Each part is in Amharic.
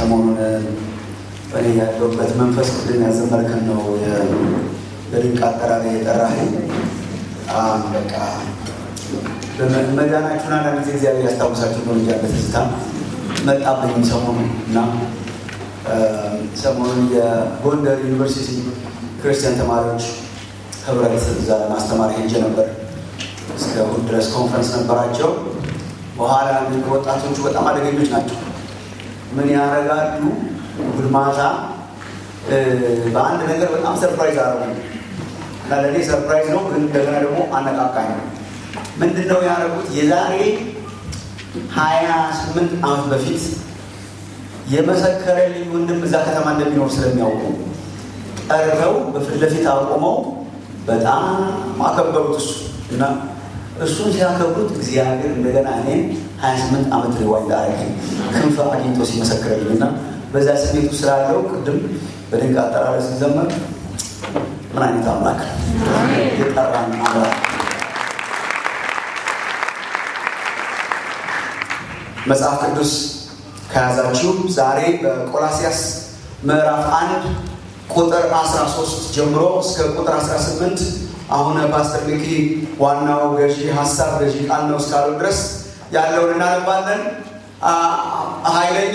ሰሞኑን እኔ ያለሁበት መንፈስ ቅድም ያዘመርከን ነው በድንቅ አጠራር የጠራኸኝ። በጣም በቃ መዳናችሁን አንዳንድ ጊዜ እግዚአብሔር ያስታውሳችሁ ነው እንጂ በትዝታ መጣብኝም ሰሞኑን እና ሰሞኑን የጎንደር ዩኒቨርሲቲ ክርስቲያን ተማሪዎች ህብረት እዛ ለማስተማር ሄጄ ነበር። እስከ እሑድ ድረስ ኮንፈረንስ ነበራቸው። በኋላ ወጣቶቹ በጣም አደገኞች ናቸው። ምን ያደርጋሉ? እሑድ ማታ በአንድ ነገር በጣም ሰርፕራይዝ አረጉ እና ለእኔ ሰርፕራይዝ ነው፣ ግን እንደገና ደግሞ አነቃቃኝ ነው። ምንድን ነው ያደረጉት? የዛሬ ሀያ ስምንት ዓመት በፊት የመሰከረልኝ ወንድም እዛ ከተማ እንደሚኖር ስለሚያውቁ ቀርበው በፊት ለፊት አቆመው በጣም አከበሩት እሱ እና እሱን ሲያከብሩት እግዚአብሔር እንደገና እኔን ሀያ ስምንት ዓመት ሪዋይ ላረገኝ ክንፍ አግኝቶ ሲመሰክረልኝ እና በዛ ስሜቱ ስላለው ቅድም በድንቅ አጠራረ ሲዘመር ምን አይነት አምላክ የጠራን አምላክ መጽሐፍ ቅዱስ ከያዛችሁ ዛሬ በቆላሲያስ ምዕራፍ አንድ ቁጥር 13 ጀምሮ እስከ ቁጥር 18 አሁን ፓስተር ሚኪ ዋናው ገዢ ሀሳብ ገዢ ቃል ነው እስካሉ ድረስ ያለውን እናነባለን። ኃይለኛ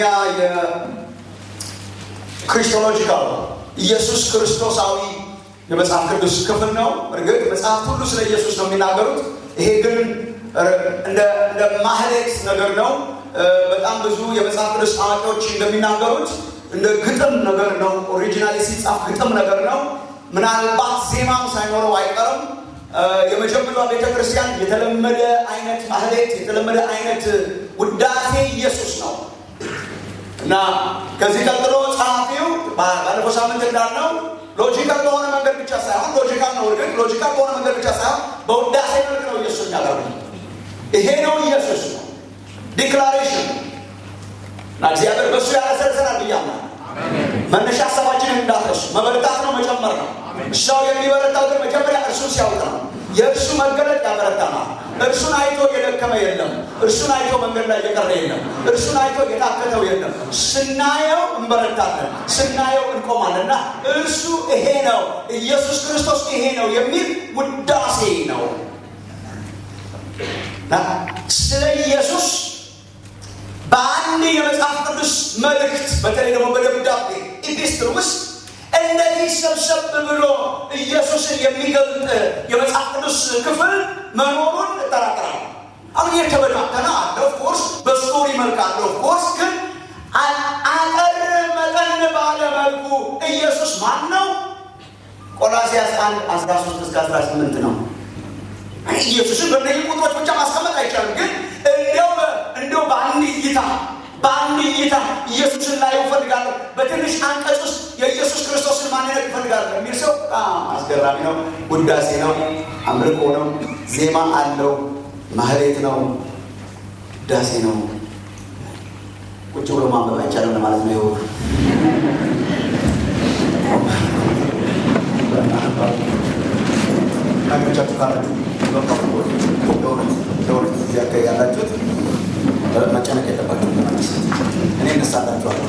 የክርስቶሎጂካል ኢየሱስ ክርስቶሳዊ የመጽሐፍ ቅዱስ ክፍል ነው። እርግጥ መጽሐፍት ሁሉ ስለ ኢየሱስ ነው የሚናገሩት። ይሄ ግን እንደ ማህሌት ነገር ነው። በጣም ብዙ የመጽሐፍ ቅዱስ አዋቂዎች እንደሚናገሩት እንደ ግጥም ነገር ነው። ኦሪጂናሊ ሲጻፍ ግጥም ነገር ነው። ምናልባት ዜማም ሳይኖረው አይቀርም። የመጀመሪያ ቤተ ክርስቲያን የተለመደ አይነት ማህሌት፣ የተለመደ አይነት ውዳሴ ኢየሱስ ነው እና ከዚህ ቀጥሎ ጸሐፊው ባለፈው ሳምንት እንዳልነው ሎጂካል በሆነ መንገድ ብቻ ሳይሆን ሎጂካል ነው እርግጥ ሎጂካል በሆነ መንገድ ብቻ ሳይሆን በውዳሴ መልክ ነው ኢየሱስ የሚያቀርቡ ይሄ ነው ኢየሱስ ነው ዲክላሬሽን እና እግዚአብሔር በእሱ ያለሰልሰናል ብያምናል። መነሻ ሀሳባችንን እንዳትረሱ። መበረታት ነው መጨመር ነው። ሰው የሚበረታው ግን መጀመሪያ እርሱን ሲያውቅ ነው። የእርሱ መገለጥ ያበረታናል። እርሱን አይቶ የደከመ የለም። እርሱን አይቶ መንገድ ላይ የቀረ የለም። እርሱን አይቶ የታከተው የለም። ስናየው እንበረታለን፣ ስናየው እንቆማለን። እና እርሱ ይሄ ነው፣ ኢየሱስ ክርስቶስ ይሄ ነው የሚል ውዳሴ ነው። ስለ ኢየሱስ በአንድ የመጽሐፍ ቅዱስ መልእክት በተለይ ደግሞ በደብዳቤ ኢፒስትል ውስጥ እንደዚህ ሰብሰብ ብሎ ኢየሱስን የሚገልጥ የመጽሐፍ ቅዱስ ክፍል መኖሩን እጠራጠራለሁ። አሁን የተበታተነ አለ፣ ኦፍኮርስ በስቶሪ መልክ አለ፣ ኦፍኮርስ ግን አጠር መጠን ባለ መልኩ ኢየሱስ ማን ነው? ቆላሲያስ 1 13 እስከ 18 ነው። ኢየሱስን በእነዚህ ቁጥሮች ብቻ ማስቀመጥ አይቻልም። ግን እንዲያው እንዲያው በአንድ እይታ በአንድ እይታ ኢየሱስን ላይ እፈልጋለሁ፣ በትንሽ አንቀጽ ውስጥ የኢየሱስ ክርስቶስን ማንነት እፈልጋለሁ የሚል ሰው በጣም አስገራሚ ነው። ውዳሴ ነው፣ አምልኮ ነው፣ ዜማ አለው፣ ማህሌት ነው፣ ውዳሴ ነው። ቁጭ ብሎ ማንበብ አይቻልም ለማለት ነው። ይኸው ነገሮቻችሁ ካላችሁ ለእውነት እዚህ አካባቢ ያላችሁት መጨነቅ የለባችሁ። እኔ እነሳላችኋለሁ።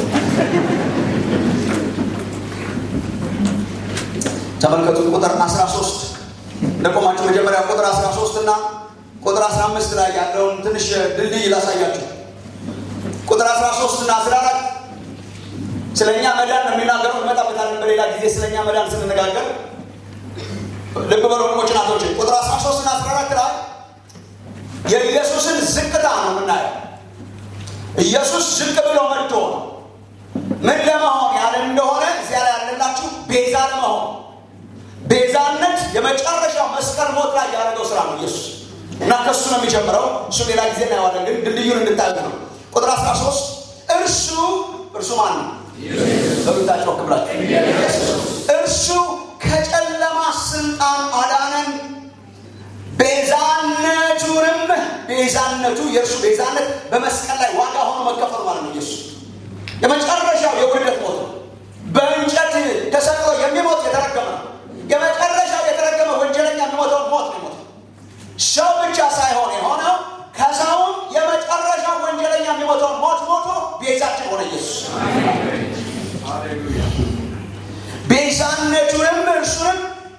ተመልከቱ ቁጥር 13 እንደቆማችሁ መጀመሪያ ቁጥር 13 እና ቁጥር 15 ላይ ያለውን ትንሽ ድልድይ ላሳያችሁ። ቁጥር 13 እና 14 ስለ እኛ መዳን ነው የሚናገረው። እንመጣበታለን በሌላ ጊዜ ስለ እኛ መዳን ስንነጋገር ልብ በሉ ወንድሞች እናቶች፣ ቁጥር 13 እና 14 ላይ የኢየሱስን ዝቅታ ነው የምናየው። ኢየሱስ ዝቅ ብሎ መጥቶ ምን ለመሆን ያለ እንደሆነ እዚያ ላይ ያለላችሁ ቤዛ ለመሆን ቤዛነት የመጨረሻው መስቀል ሞት ላይ ያደረገው ስራ ነው ኢየሱስ እና ከሱ ነው የሚጀምረው። እሱ ሌላ ጊዜ እናየዋለን፣ ግን ድልድዩን እንድታዩት ነው። ቁጥር 13 እርሱ እርሱ ማን ነው? በሉታቸው ክብላችሁ እርሱ ከጨለማ ስልጣን አዳነን ቤዛነቱንም ቤዛነቱ የእርሱ ቤዛነት በመስቀል ላይ ዋጋ ሆኖ መከፈሉ ማለት ነው። ኢየሱስ የመጨረሻው የውርደት ሞት ነው። በእንጨት ተሰቅሎ የሚሞት የተረገመ ነው። የመጨረሻው የተረገመ ወንጀለኛ የሚሞተው ሞት ነው የሞተው። ሰው ብቻ ሳይሆን የሆነው ከሰውም የመጨረሻው ወንጀለኛ የሚሞተውን ሞት ሞቶ ቤዛችን ሆነ ኢየሱስ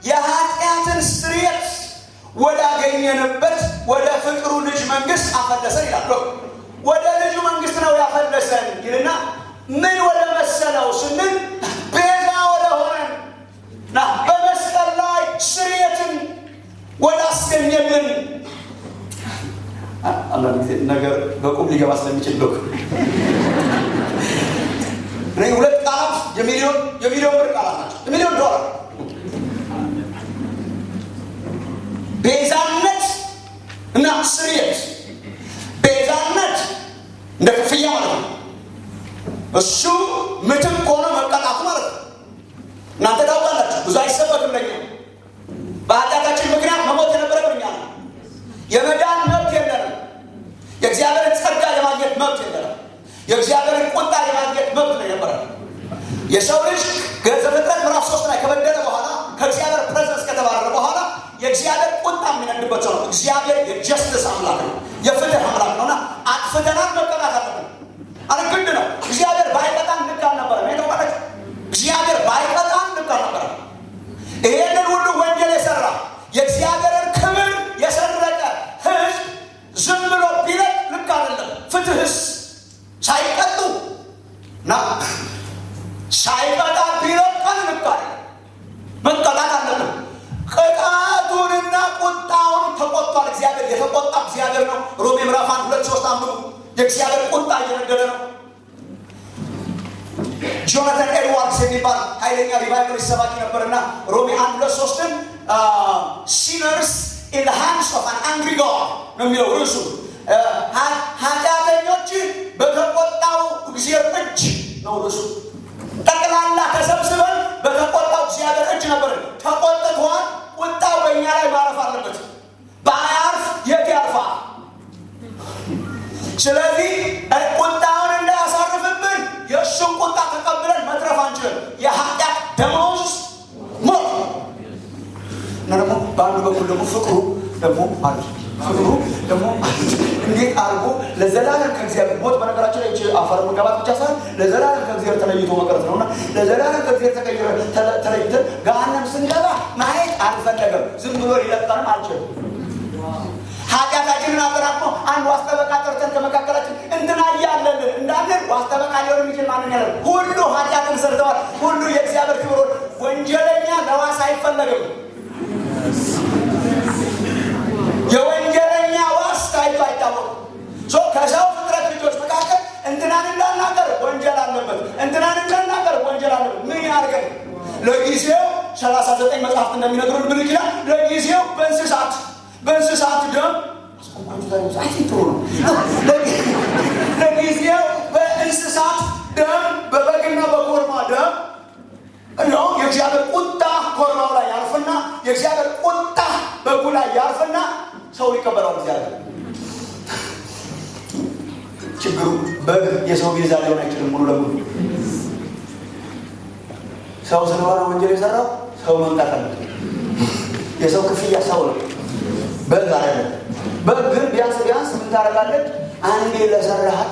የኃጢአትን ስርየት ወዳገኘንበት ወደ ፍቅሩ ልጅ መንግስት አፈለሰን ይላል። ወደ ልጁ መንግስት ነው ያፈለሰን ይልና ምን ወደ መሰለው ስንል ቤዛ ወደ ሆነን ና በመስቀል ላይ ስርየትን ወዳስገኘልን አንዳንድ ጊዜ ነገር በቁም ሊገባ ስለሚችል ሎክ እኔ ሁለት ቃላት የሚሊዮን የሚሊዮን ብር ቃላት ናቸው። የሚሊዮን ዶላር ቤዛነት እና ስርየት። ቤዛነት እንደ ክፍያ ማለት ነው። እሱ ምትክ ሆነ መቀጣቱ ማለት ነው። እናንተ ታውቃላችሁ፣ ብዙ አይሰበክም ለኛ። በኃጢአታችን ምክንያት መሞት የነበረብን እኛ ነው። የመዳን መብት የለንም። የእግዚአብሔርን ጸጋ የማግኘት መብት የለንም። የእግዚአብሔርን ቁጣ የማግኘት መብት ነው የነበረ። የሰው ልጅ ዘፍጥረት ምዕራፍ ሶስት ላይ ከበደለ በኋላ ከእግዚአብሔር ፕሬዘንስ ከተባረረ በኋላ የእግዚአብሔር ቁጣ የሚነድበት ሰው ነው። እግዚአብሔር የጀስትስ አምላክ ነው፣ የፍትህ አምላክ ነውና አጥፍተናል፣ መቀጣት አለብን። አረ ግድ ነው። እግዚአብሔር ባይቀጣን ልክ አልነበረም። የተባለች እግዚአብሔር ባይቀጣን ልክ አልነበረም። ይሄንን ሁሉ ወንጀል የሰራ የእግዚአብሔርን ክብር የሰረቀ ህዝብ ዝም ብሎ ቢለቅ ልክ አይደለም። ፍትህስ ሳይቀጡ እና ሳይቀጣ ቢለቀን ልክ አይደለም። መቀጣት አለብን። ቅጣቱንና ቁጣውን ተቆጥቷል እግዚአብሔር። የተቆጣ እግዚአብሔር ነው። ሮሜ ምዕራፍ አንድ ሁለት ሶስት አንብቡ። የእግዚአብሔር ቁጣ እየነደደ ነው። ጆናታን ኤድዋርድስ የሚባል ኃይለኛ ሪቫይቨል ሰባኪ ነበርና ሮሜ አንድ ሁለት ሶስትን ሲነርስ ኢን ዘ ሃንድስ ኦፍ አን አንግሪ ጋድ ነው የሚለው ርዕሱ። ኃጢአተኞች በተቆጣው እግዚአብሔር እጅ ነው ርዕሱ። ጠቅላላ ተሰብስበን በተቆጣው እግዚአብሔር እጅ ነበር። ተቆጥቷል። ቁጣው በእኛ ላይ ማረፍ አለበት። በአያርፍ የት ያርፋል? ስለዚህ ቁጣውን እንዳያሳርፍብን የእሱን ቁጣ ተቀብለን መትረፍ አንችልም። የኃጢአት ደመወዝ ሞት እና ደግሞ በአንዱ በኩል ደግሞ ፍቅሩ ደግሞ አለ። ፍቅሩ ደግሞ እንዴት አድርጎ ለዘላለም ከእግዚአብሔር ሞት በነገራችን ላይ አፈር መጋባት ብቻ ሳይሆን ለዘላለም ከእግዚአብሔር ተለይቶ መቅረት ነው እና ለዘላለም ከእግዚአብሔር ተለይተን ገሃነም ስንገባ ማየት አልፈለገም። ዝም ብሎ ሊለቀንም አልችልም። ኃጢአታችንን አጠራቅሞ አንድ ዋስጠበቃ ጠርተን ከመካከላችን እንትና እያለልን እንዳለን ዋስጠበቃ ሊሆን የሚችል ማንን ያለ ሁሉ ኃጢአትን ሰርተዋል። ሁሉ የእግዚአብሔር ክብር ወንጀለኛ ለዋስ አይፈለግም። የወንጀለኛ ዋስ ታይቶ አይታወቅም። ከሰው ፍጥረት ልጆች መካከል እንትናን እንዳናገር ወንጀል አለበት፣ እንትናን እንዳናገር ወንጀል አለበት። ምን ያድርገን? ለጊዜው ሰላሳ ዘጠኝ መጽሐፍት እንደሚነግሩን ምን ይችላል? ለጊዜው በእንስሳት በእንስሳት ደም ጥሩ ነው። ለጊዜው በእንስሳት ደም በበግና በኮርማ ደም ነው የእግዚአብሔር ቁጣ ኮርማው ላይ ያርፍና የእግዚአብሔር ቁጣ በጉ ላይ ያርፍና ሰው ይቀበላል። እግዚአብሔር ችግሩ በግ የሰው ቤዛ ሊሆን አይችልም። ሙሉ ለሙሉ ሰው ስለሆነ ወንጀል የሰራው ሰው መምጣት አለበት። የሰው ክፍያ ሰው ነው። በግ አይደለም። በግ ግን ቢያንስ ቢያንስ ምን ታደርጋለች? አንዴ ለሰራሃት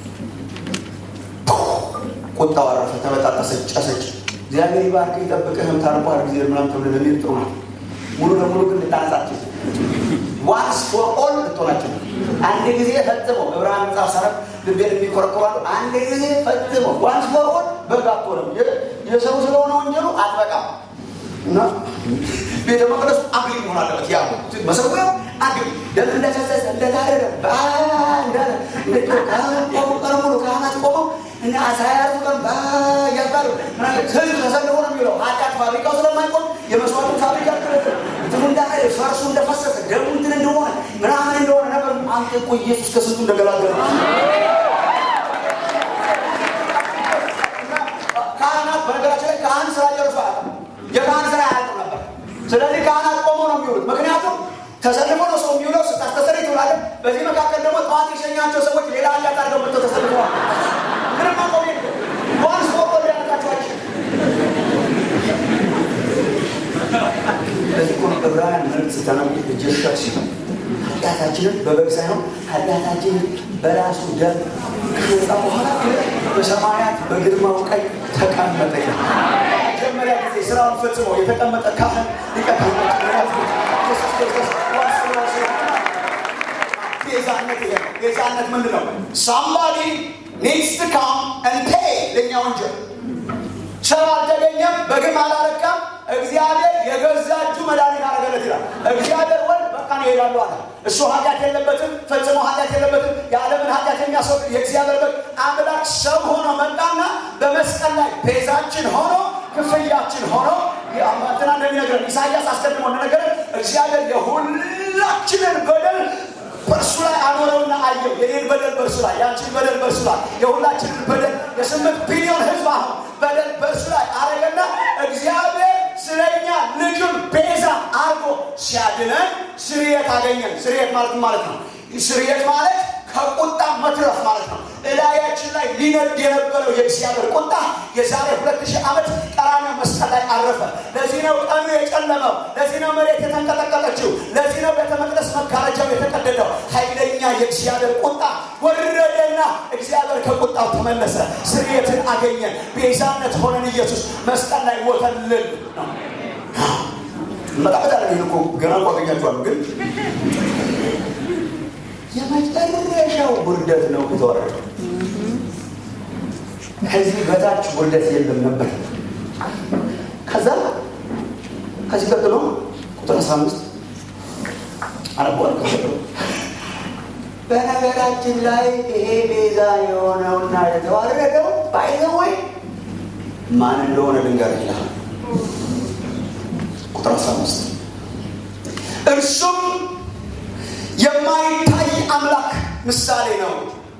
ቁጣው አረፈ፣ ተበጣጠሰች፣ ጨሰች። እግዚአብሔር ይባርክ ይጠብቅህ ታርቋል ጊዜ ምናምን ተብሎ ለሚል ጥሩ ነው። ሙሉ ለሙሉ ግን ልታነጻቸው ዋንስ ፎር ኦል ልትሆናቸው አንድ ጊዜ ፈጽሞ ዕብራውያን መጽሐፍ ሰረፍ ልቤን የሚኮረኮራሉ አንድ ጊዜ ፈጽሞ ዋንስ ፎር ኦል በግ አትሆንም። የሰው ስለሆነ ወንጀሉ አትበቃም እና ቤተ መቅደሱ አግሊ መሆን አለበት። ያ መሰዊያው አግሊ ደም እንደፈሰሰ እንደታረደ እንዳለ ቆሙ ቀን ሙሉ ካህናት ቆመው እና አሳያቱ ቀን እያስባሉ ህዝብ ተሰልፎ ነው የሚለው ኃጢአት ፋብሪካው ስለማይቆም የመስዋዕቱ ፋብሪካ እንትኑ እንዳለ ፈርሱ እንደፈሰሰ ደሙ እንትን እንደሆነ ምናምን እንደሆነ ነበር። አንተ እኮ ኢየሱስ ከስንቱ እንደገላገለ ካህናት በነገራችን ላይ ካህን ስራ ጨርሶ አያውቅም። የካህን ስራ አያውቅም ነበር። ስለዚህ ካህናት ቆሞ ነው የሚውሉት። ምክንያቱም ተሰልፎ ነው ሰው የሚውለው። ስታስተሰሪ ትውላለህ። በዚህ መካከል ደግሞ ጠዋት የሸኛቸው ሰዎች ሌላ ኃጢአት አድርገው መጥተው ተሰልፈዋል። ምንም ማቆም የለም። ዋንስ ፎር ኦል ሊያነቃቸው አይችልም። ለዚህ እኮ ነው ዕብራውያን መልእክት ስታነቡ እጀሻት ሲሆን ኃጢአታችንን በበግ ሳይሆን ኃጢአታችንን በራሱ ደም ከነጻ በኋላ በሰማያት በግርማው ቀኝ ተቀመጠ። መጀመሪያ ጊዜ ስራውን ፈጽሞ የተቀመጠ ካህን ሊቀ ካህናት ኢየሱስ ክርስቶስ ዋስ ዋስ ቤዛነት ይሄ ነው። ቤዛነት ምንድን ነው? ሳምባዲ ኒድስ ቱ ካም ኤንድ ፔይ ለእኛ ወንጀል ሰው አልተገኘም፣ በግም አላረካም። እግዚአብሔር የገዛ እጁ መድኃኒት አደረገለት ይላል። እግዚአብሔር ወልድ በቃ ነው ይሄዳሉ አለ። እሱ ኃጢአት የለበትም፣ ፈጽሞ ኃጢአት የለበትም። የዓለምን ኃጢአት የሚያስወግድ የእግዚአብሔር በግ አምላክ ሰው ሆኖ መጣና በመስቀል ላይ ቤዛችን ሆኖ ክፍያችን ሆኖ እንትና እንደሚነግረን ኢሳያስ አስቀድሞ እንደነገረን እግዚአብሔር የሁላችንን በደል በእርሱ ላይ አኖረውና አየው። የኔን በደል በእርሱ ላይ፣ ያንቺን በደል በእርሱ ላይ፣ የሁላችንን በደል የስምንት ቢሊዮን ሕዝብ አሁን በደል በእርሱ ላይ አረገና እግዚአብሔር ስለኛ ልጁን ቤዛ አድርጎ ሲያድነን ስርየት አገኘን። ስርየት ማለት ማለት ነው። ስርየት ማለት ከቁጣ መትረፍ ማለት ነው። እላያችን ላይ ሊነድ የነበረው የእግዚአብሔር ቁጣ የዛሬ ሁለት ሺህ ዓመት ቀራንዮ መስቀል ላይ አረፈ። ለዚህ ነው ቀኑ የጨለመው። ለዚህ ነው መሬት የተንቀጠቀጠችው። ለዚህ ነው ቤተ መቅደስ መጋረጃው የተቀደደው። ኃይለኛ የእግዚአብሔር ቁጣ ወረደና እግዚአብሔር ከቁጣው ተመለሰ። ስርየትን አገኘን። ቤዛነት ሆነን ኢየሱስ መስቀል ላይ ሞተልን ነው። መጣበታ ላይ እኮ ገና እኮ አገኛችኋለሁ ግን የመጨረሻው ውርደት ነው የተወረደው። ከዚህ በታች ውርደት የለም ነበር። ከዛ ከዚህ ቀጥሎ ቁጥር አስራ አምስት አነበዋል። በነገራችን ላይ ይሄ ቤዛ የሆነውና የተዋረደው ባይዘወይ ማን እንደሆነ ድንገር ይላል። ቁጥር አስራ አምስት እርሱም የማይታይ አምላክ ምሳሌ ነው።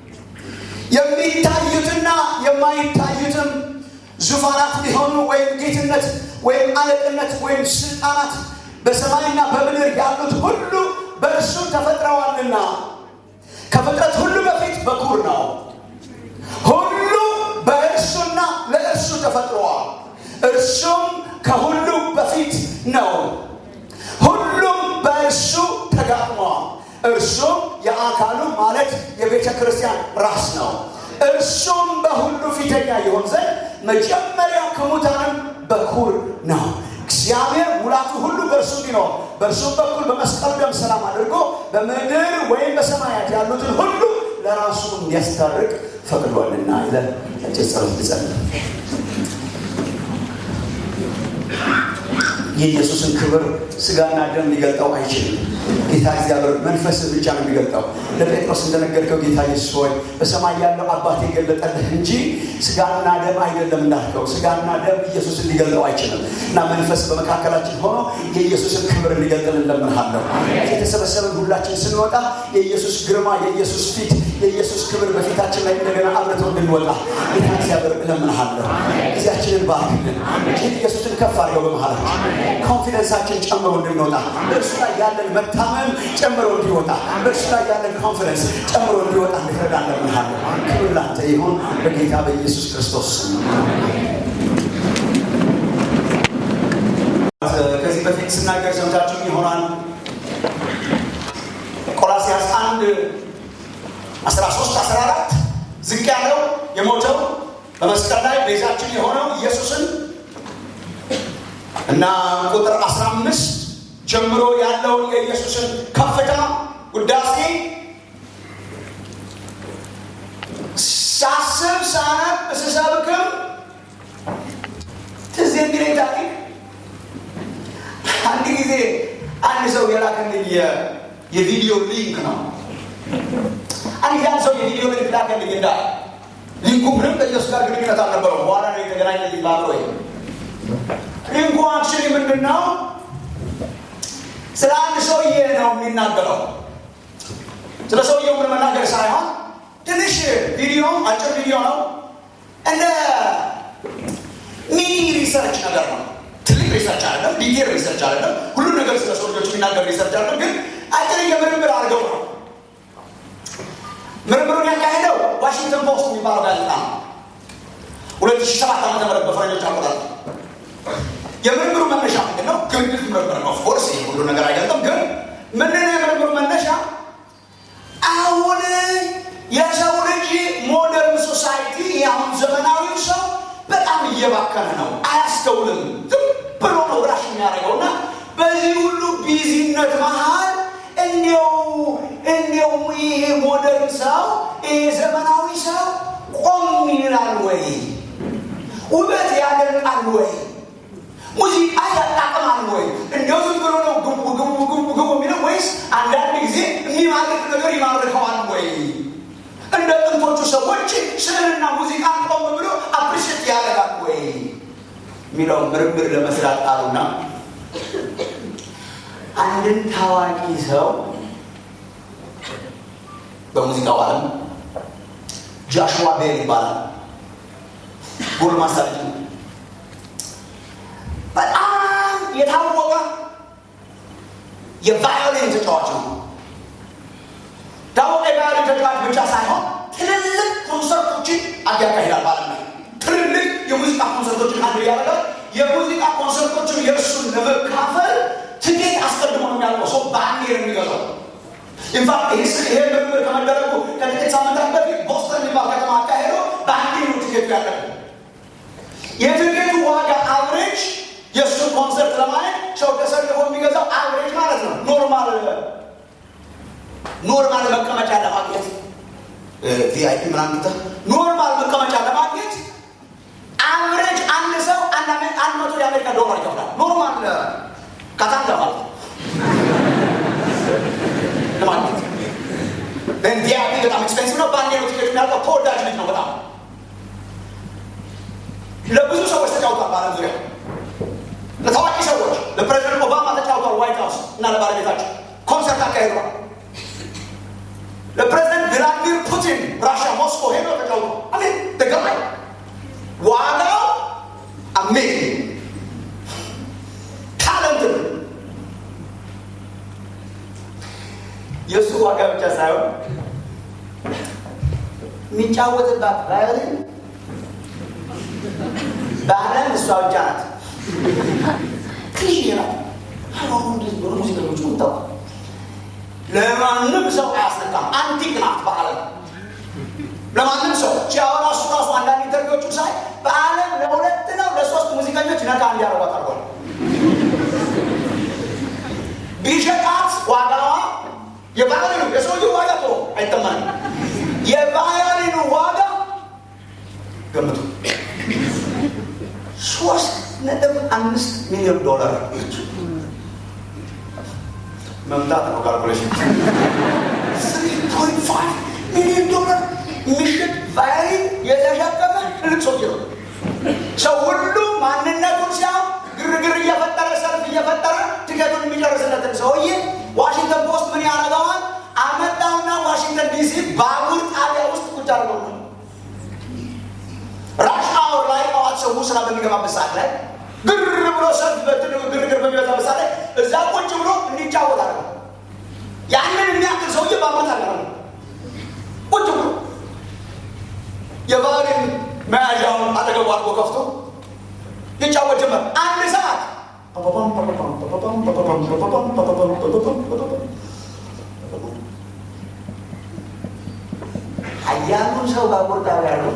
የሚታዩትና የማይታዩትም ዙፋናት ቢሆኑ ወይም ጌትነት ወይም አለቅነት ወይም ስልጣናት በሰማይና በምድር ያሉት ሁሉ በእርሱ ተፈጥረዋልና ከፍጥረት ሁሉ በፊት በኩር ነው። ሁሉ በእርሱና ለእርሱ ተፈጥረዋል። እርሱም ከሁሉ በፊት ነው። ሁሉም በእርሱ ተጋጥመዋል። እርሱም የአካሉ ማለት የቤተ ክርስቲያን ራስ ነው። እርሱም በሁሉ ፊተኛ ይሆን ዘንድ መጀመሪያ ከሙታንም በኩር ነው። እግዚአብሔር ሙላቱ ሁሉ በእርሱ ቢኖር በእርሱም በኩል በመስቀሉ ደም ሰላም አድርጎ በምድር ወይም በሰማያት ያሉትን ሁሉ ለራሱ እንዲያስታርቅ ፈቅዷልና ይለን አጭር ጸሎት ልጸልይ። የኢየሱስን ክብር ስጋና ደም ሊገልጠው አይችልም። ጌታ እግዚአብሔር መንፈስ ብቻ ነው የሚገልጠው። ለጴጥሮስ እንደነገርከው ጌታ ኢየሱስ ሆይ በሰማይ ያለው አባቴ የገለጠልህ እንጂ ስጋና ደም አይደለም እንዳልከው ስጋና ደም ኢየሱስን ሊገልጠው አይችልም እና መንፈስ በመካከላችን ሆኖ የኢየሱስን ክብር እንዲገልጥል እንለምንሃለሁ። የተሰበሰበን ሁላችን ስንወጣ የኢየሱስ ግርማ፣ የኢየሱስ ፊት፣ የኢየሱስ ክብር በፊታችን ላይ እንደገና አብረተው እንድንወጣ ጌታ እግዚአብሔር እለምንሃለሁ። ጊዜያችንን ባርክልን። እጅግ ኢየሱስን ከፍ አድርገው በመሃላችን ኮንፊደንሳችን ጨምሮ እንድንወጣ በእርሱ ላይ ያለን መታመን ጨምሮ እንዲወጣ በእርሱ ላይ ያለን ኮንፊደንስ ጨምሮ እንዲወጣ እንድትረዳ እንለምንሃለን። ክብር ላንተ ይሁን በጌታ በኢየሱስ ክርስቶስ ስም። ከዚህ በፊት ስናገር ሰምታችሁኝ ይሆናል። ቆላሲያስ አንድ 13 14 ዝቅ ያለው የሞተው በመስቀል ላይ ቤዛችን የሆነው ኢየሱስን እና ቁጥር 15 ጀምሮ ያለውን የኢየሱስን ከፍታ ውዳሴ ሳስብ ሳነብ ስሰብክም ትዝ የሚለኝ ታሪክ አንድ ጊዜ አንድ ሰው የላከልኝ የቪዲዮ ሊንክ ነው። አንድ ያን ሰው የቪዲዮ ሊንክ ላከልኝ እንዳ ሊንኩ ምንም ከኢየሱስ ጋር ግንኙነት አልነበረው። በኋላ ነው የተገናኘልኝ ባለ ወይ ሊንኩ አክቹዋሊ ምንድን ነው? ስለ አንድ ሰውዬ ነው የሚናገረው። ስለ ሰውየው ምን መናገር ሳይሆን ትንሽ ቪዲዮ አጭር ቪዲዮ ነው። እንደ ሚኒ ሪሰርች ነገር ነው። ትልቅ ሪሰርች አይደለም፣ ዲቴል ሪሰርች አይደለም። ሁሉም ነገር ስለ ሰውዮች የሚናገር ሪሰርች አይደለም። ግን አጭር የምርምር አድርገው ነው። ምርምሩን ያካሄደው ዋሽንግተን ፖስት የሚባለው ጋዜጣ ነው። ሁለት ሺህ ሰባት ዓመተ ምህረት በፈረንጆች አቆጣጠር የምርምሩ መነሻ ምንድን ነው? ግምት ምርምር ነው። ኦፍኮርስ ይህ ሁሉ ነገር አይገልጥም። ግን ምንድን ነው የምርምሩ መነሻ? አሁን የሰው ልጅ ሞደርን ሶሳይቲ አሁን ዘመናዊው ሰው በጣም እየባከነ ነው። አያስተውልም። ዝም ብሎ ነው ራሽ የሚያደርገው እና በዚህ ሁሉ ቢዚነት መሀል እንዲው እንዲው ይሄ ሞደርን ሰው ይሄ ዘመናዊ ሰው ቆም ይላል ወይ? ውበት ያደርቃል ወይ? ሙዚቃ ያጣቅማል ወይ? እንዲያው ዝም ብሎ ነው ግቡ ግቡ ግቡ ግቡ የሚለው ወይስ አንዳንድ ጊዜ የሚማርክ ነገር ይማርከዋል ወይ? እንደ ጥንቶቹ ሰዎች ስዕልና ሙዚቃ ቆም ብሎ አፕሪሽት ያደርጋል ወይ የሚለው ምርምር ለመስራት ጣሉና አንድን ታዋቂ ሰው በሙዚቃው ዓለም ጃሽዋ ቤል ይባላል። ጎልማሳ ልጅ ነው። በጣም የታወቀ የቫዮሊን ተጫዋች ነው። ታወቀ የቫዮሊን ተጫዋች ብቻ ሳይሆን ትልልቅ ኮንሰርቶችን ያካሂዳል ማለት ነው። ትልልቅ የሙዚቃ ኮንሰርቶችን አንድ ያደረገ የሙዚቃ ኮንሰርቶችን የእርሱን ለመካፈል ትኬት አስቀድሞ ነው የሚያውቀው ሰው በአንዴ ነው የሚገዛው። ኢንፋክት ይሄ ምርምር ከመደረጉ ከጥቂት ሳምንታት በፊት ቦስተን የሚባል ከተማ አካሄዶ በአንዴ ነው ቲኬቱ ያለቀ። የትኬቱ ዋጋ አቨሬጅ የእሱን ኮንሰርት ለማየት ሰው ተሰልፎ የሚገዛው አቨሬጅ ማለት ነው ኖርማል ኖርማል መቀመጫ ለማግኘት ቪአይፒ ምናምን ኖርማል መቀመጫ ለማግኘት አቨሬጅ አንድ ሰው አንድ መቶ የአሜሪካ ዶላር ይከፍላል። ኖርማል ካታንጋ ማለት ነው ለማግኘት ቪአይፒ በጣም ኤክስፔንሲቭ ነው። በአንዴ ነው ቲኬት የሚያልቀው። ተወዳጅ ልጅ ነው በጣም ለብዙ ሰዎች ተጫውቷል በዓለም ዙሪያ ለታዋቂ ሰዎች ለፕሬዚደንት ኦባማ ተጫውቷል። ዋይት ሀውስ እና ለባለቤታቸው ኮንሰርት አካሂዷል። ለፕሬዚደንት ቭላዲሚር ፑቲን ራሻ ሞስኮ ሄዶ ተጫውቷል። አሜን ተገባኝ። ዋጋው አሜዚንግ ታለንት የእሱ ዋጋ ብቻ ሳይሆን የሚጫወትባት ቫዮሊን በዓለም እሷ ብቻ ናት። ትንሽ ናት። ሙዚቀኞች ምታው ለማንም ሰው አያስነካም። አንቲክ ናት በዓለም ለማንም ሰው ሲያወራ እሱ ራሱ አንዳንድ ኢንተርቪዎቹ ሳይ በዓለም ለሁለት ነው ለሶስት ሙዚቀኞች ነካ እንዲያደርጓት አድርጓል። ቢሸጣት ዋጋዋ የቫዮሊኑ የሰውየው ዋጋ ቶ አይተማንም። የቫዮሊኑ ዋጋ ገምቱ ሶስት ነጥብ አምስት ሚሊዮን ዶላር ነች። መምታት ነው ካልኩሌሽን ስሪ ፖይንት ፋይቭ ሚሊዮን ዶላር የሚሸጥ ቫዮሊን የተሸከመ ትልቅ ሰውዬ ነው። ሰው ሁሉ ማንነቱን ሲያው ግርግር እየፈጠረ ሰልፍ እየፈጠረ ትኬቱን የሚጨርስለትን ሰውዬ ዋሽንግተን ፖስት ምን ያደርገዋል? አመጣውና ዋሽንግተን ዲሲ ባቡር ጣቢያ ውስጥ ቁጭ አድርገው ነው ራሽ አወር ላይ ጠዋት ሰው ስራ በሚገባበት ሰዓት ላይ ግር ብሎ ሰልፍ ግርግር በሚበዛበት ሰዓት ላይ እዛ ቁጭ ብሎ እንዲጫወት አለ። ያንን የሚያክል ሰውዬ ባመት አለ ቁጭ ብሎ የባህሪን መያዣውን አጠገቡ አድርጎ ከፍቶ ይጫወት ጀመር። አንድ ሰዓት ሀያሉን ሰው ባቡር ጣቢያ ነው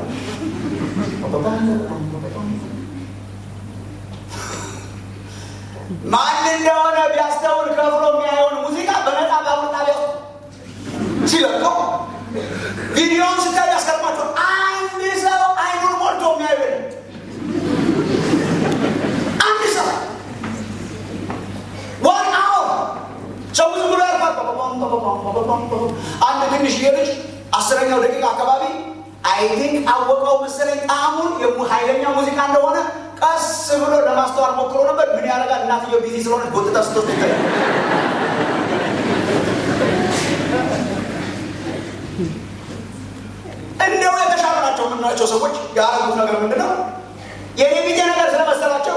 ማን እንደሆነ ቢያስተውል ከፍሎ የሚያየውን ሙዚቃ በነፃ ባቡር ጣቢያ ውስጥ ሲለቀው ቪዲዮውን ስታይ ያስገርማቸው። አንድ ሰው አይኑን ሞልቶ የሚያዩ አንድ ሰው ዋን አወር ሰው ብዙ ብሎ ያልፋል። አንድ ትንሽዬ ልጅ አስረኛው ደቂቃ አካባቢ አይ ቲንክ አወቀው መሰለኝ ጣዕሙን ኃይለኛ ሙዚቃ እንደሆነ ቀስ ብሎ ለማስተዋል ሞክሮ ነበር። ምን ያደርጋል? እናትየው ቢዚ ስለሆነ ጎትታ ስትወስድ ይታያል። እንዲያው የተሻሉ ናቸው የምንላቸው ሰዎች ያደረጉት ነገር ምንድን ነው? የኔ ቢጤ ነገር ስለመሰላቸው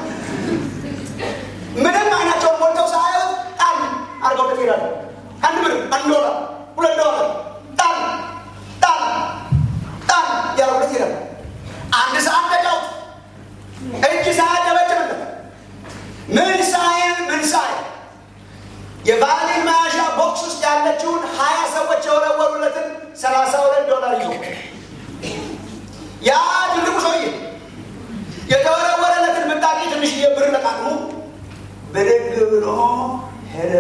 ምንም አይናቸውን ሞልተው ሳያዩት ጣል አድርገው ይሄዳሉ። አንድ ብር፣ አንድ ዶላር፣ ሁለት ዶላር ጣል ጣል ጣል ያደረጉት ይሄዳሉ። አንድ ሰዓት ተጫውት እጅ ሳያጨበጭብለት ምን ሳይል ምን ሳይል የቫሊን መያዣ ቦክስ ውስጥ ያለችውን ሀያ ሰዎች የወረወሩለትን ሰላሳ ሁለት ዶላር ይዞ ያ ትልቁ ሰውዬ የተወረወረለትን ምጣቂ ትንሽዬ ብር ለቃቅ ብድግ ብሎ ሄደ።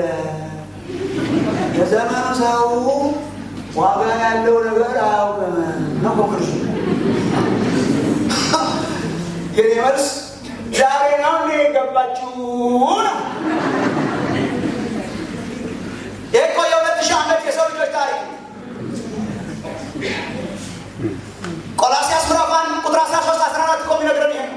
የዘመኑ ሰው ዋጋ ያለው ነገር አያውቅም ነው ኮንክሉዥን። የኔ መልስ ዛሬ ነው እንዴ የገባችሁ ነው። ይህ እኮ የሁለት ሺህ ዓመት የሰው ልጆች ታሪክ ቆላሲያስ ምዕራፍ አንድ ቁጥር 13 14 እኮ የሚነግረን ይሄ ነው።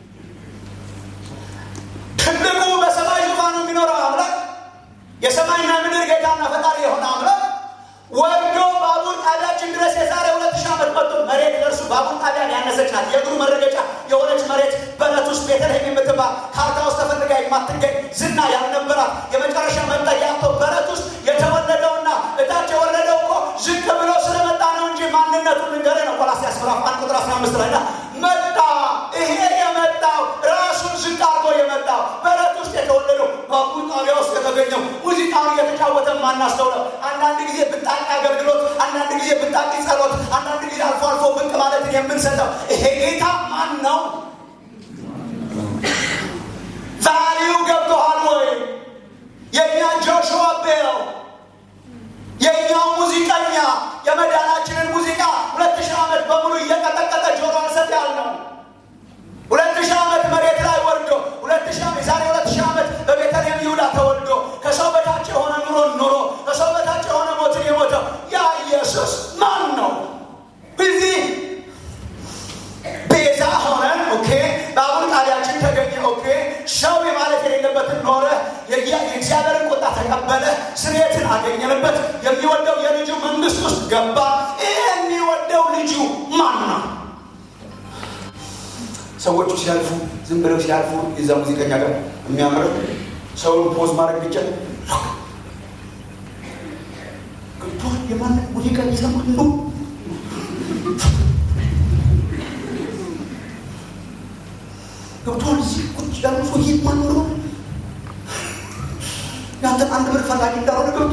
ትልቁ በሰማይ ዙፋኑ የሚኖረው አምላክ የሰማይና ምድር ጌታና ፈጣሪ የሆነ አምላክ ወርዶ ባቡር ጣቢያችን ድረስ የዛሬ ሁለት ሺህ ዓመት መጥቶ መሬት ለእርሱ ባቡር ጣቢያን ያነሰች ናት። የእግሩ መረገጫ የሆነች መሬት በረት ውስጥ ቤተልሔም የምትባል ካርታ ውስጥ ተፈልጋ የማትገኝ ዝና ያልነበራት የመጨረሻ መጠጊያ አጥቶ በረት ውስጥ የተወለደውና እታች የወረደው እኮ ዝቅ ብሎ ስለመጣ ነው እንጂ ማንነቱን ልንገርህ ነው። ቆላስይስ ምዕራፍ አንድ ቁጥር 15 ላይ ና መጣ። ይሄ የመጣው ራሱን ዝቅ አድርጎ የመጣው በረት ውስጥ የተወለደው ባቡር ጣቢያ ውስጥ የተገኘው ሙዚቃውን እየተጫወተ ማናስተውለው አንዳንድ ጊዜ ብጣቂ አገልግሎት፣ አንዳንድ ጊዜ ብጣቂ ጸሎት፣ አንዳንድ ጊዜ አልፎ አልፎ ብቅ ማለትን የምንሰጠው ይሄ ጌታ ማን ነው? ዛሬው ገብቶሃል ወይ? የእኛ ጆሹዋ ቤል የእኛው ሙዚቀኛ የመዳናችንን ሙዚቃ ሁለት ሺህ ዓመት በሙሉ እየቀጠቀጠ ጆሮ አንሰጥ ያልነው ሁለት ሺህ ዓመት መሬት ላይ ወርዶ ሁለት ሺህ ዓመት ዛሬ ሁለት ሺህ ዓመት በቤተልሔም ይሁዳ ተወልዶ ከሰው በታች የሆነ ኑሮን ኑሮ ከሰው በታች የሆነ ሞትን የሞተው ያ ኢየሱስ ማን ነው? እዚህ ቤዛ ሆነን ኦኬ፣ ባቡር ጣቢያችን ተገኘ ኦኬ፣ ሰው የማለት የሌለበትን ኖረ፣ የእግዚአብሔርን ቁጣ ተቀበለ፣ ስርየትን አገኘንበት፣ የሚወደው የልጁ መንግስት ውስጥ ገባ። ይህ የሚወደው ልጁ ማን ነው? ሰዎቹ ሲያልፉ ዝም ብለው ሲያልፉ የዛ ሙዚቀኛ ጋር የሚያምረው ሰውን ፖዝ ማድረግ ብቻ ገብቶ የማን ሙዚቃ እየሰማ ነው ገብቶሃል? እዚህ ቁጭ ያሉ ሰው የት ማን ነው? ያንተን አንድ ብር ፈላጊ እንዳልሆነ ገብቶ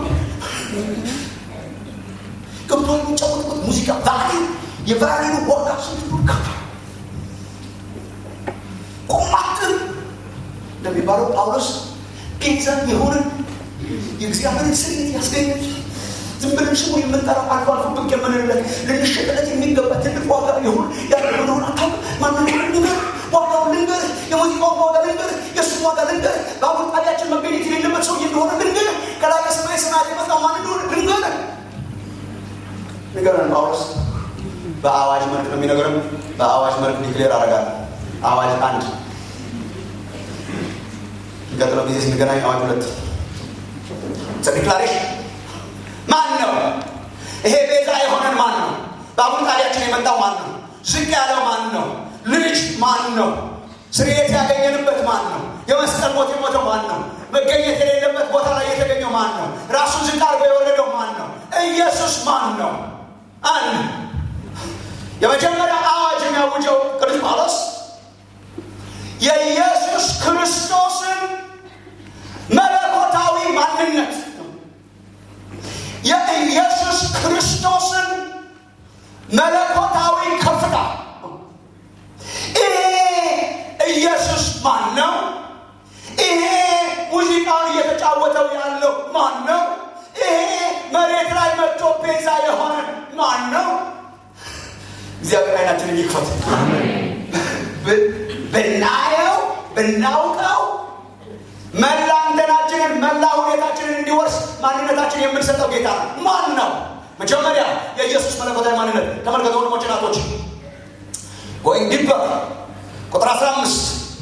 ገብቶሃል? የሚጫወትበት ሙዚቃ ቫሊዩ የቫሊዩ ዋጋ ስንት ነው? ገብቶሃል? ቁማትን እንደሚባለው ጳውሎስ ቤዛ የሆነ የእግዚአብሔርን ስርየት ያስገኘች ዝም ብለን ስሙ የምንጠራው አልፎ አልፎ ብቅ የምንለት ልንሸጥለት የሚገባ ትልቅ ዋጋ የሆን ያለ ሆነ አታውቅ ማንም ልንገር ዋጋውን ልንገር የሙዚቃውን ዋጋ ልንገር የእሱን ዋጋ ልንገር በአሁን ጣቢያችን መገኘት የሌለበት ሰው እንደሆነ ልንገር ከላይ ከሰማይ ሰማያት የመጣው ማን እንደሆነ ልንገር ንገረን ጳውሎስ በአዋጅ መልክ ነው የሚነገረን በአዋጅ መልክ ዲክሌር አደርጋለሁ አዋጅ አንድ የሚቀጥለው ጊዜ ስንገናኝ አዋጅ ሁለት ዲክላሬሽን ማን ነው ይሄ ቤዛ የሆነን ማን ነው በአቡነ ጣቢያችን የመጣው ማን ነው ዝቅ ያለው ማን ነው ልጅ ማን ነው ስርየት ያገኘንበት ማን ነው የመስቀል ሞት የሞተው ማን ነው መገኘት የሌለበት ቦታ ላይ የተገኘው ማን ነው ራሱን ዝቅ አድርጎ የወለደው ማን ነው ኢየሱስ ማን ነው አንድ የመጀመሪያ አዋጅ የሚያውጀው ቅዱስ ጳውሎስ የኢየሱስ ክርስቶስን መለኮታዊ ማንነት የኢየሱስ ክርስቶስን መለኮታዊ ከፍታ ይሄ ኢየሱስ ማን ነው? ይሄ ሙዚቃውን እየተጫወተው ያለው ማን ነው? ይሄ መሬት ላይ መጥቶ ቤዛ የሆነ ማን ነው? እግዚአብሔር አይናችንን ይክፈት። ብናየው ብናውቀው መላ እንትናችንን መላ ሁኔታችንን እንዲወርስ ማንነታችን የምንሰጠው ጌታ ነው። ማን ነው? መጀመሪያ የኢየሱስ መለኮታዊ ማንነት ተመልከቱ ወንድሞች ናቶች ጎይንግ ዲፐር ቁጥር 15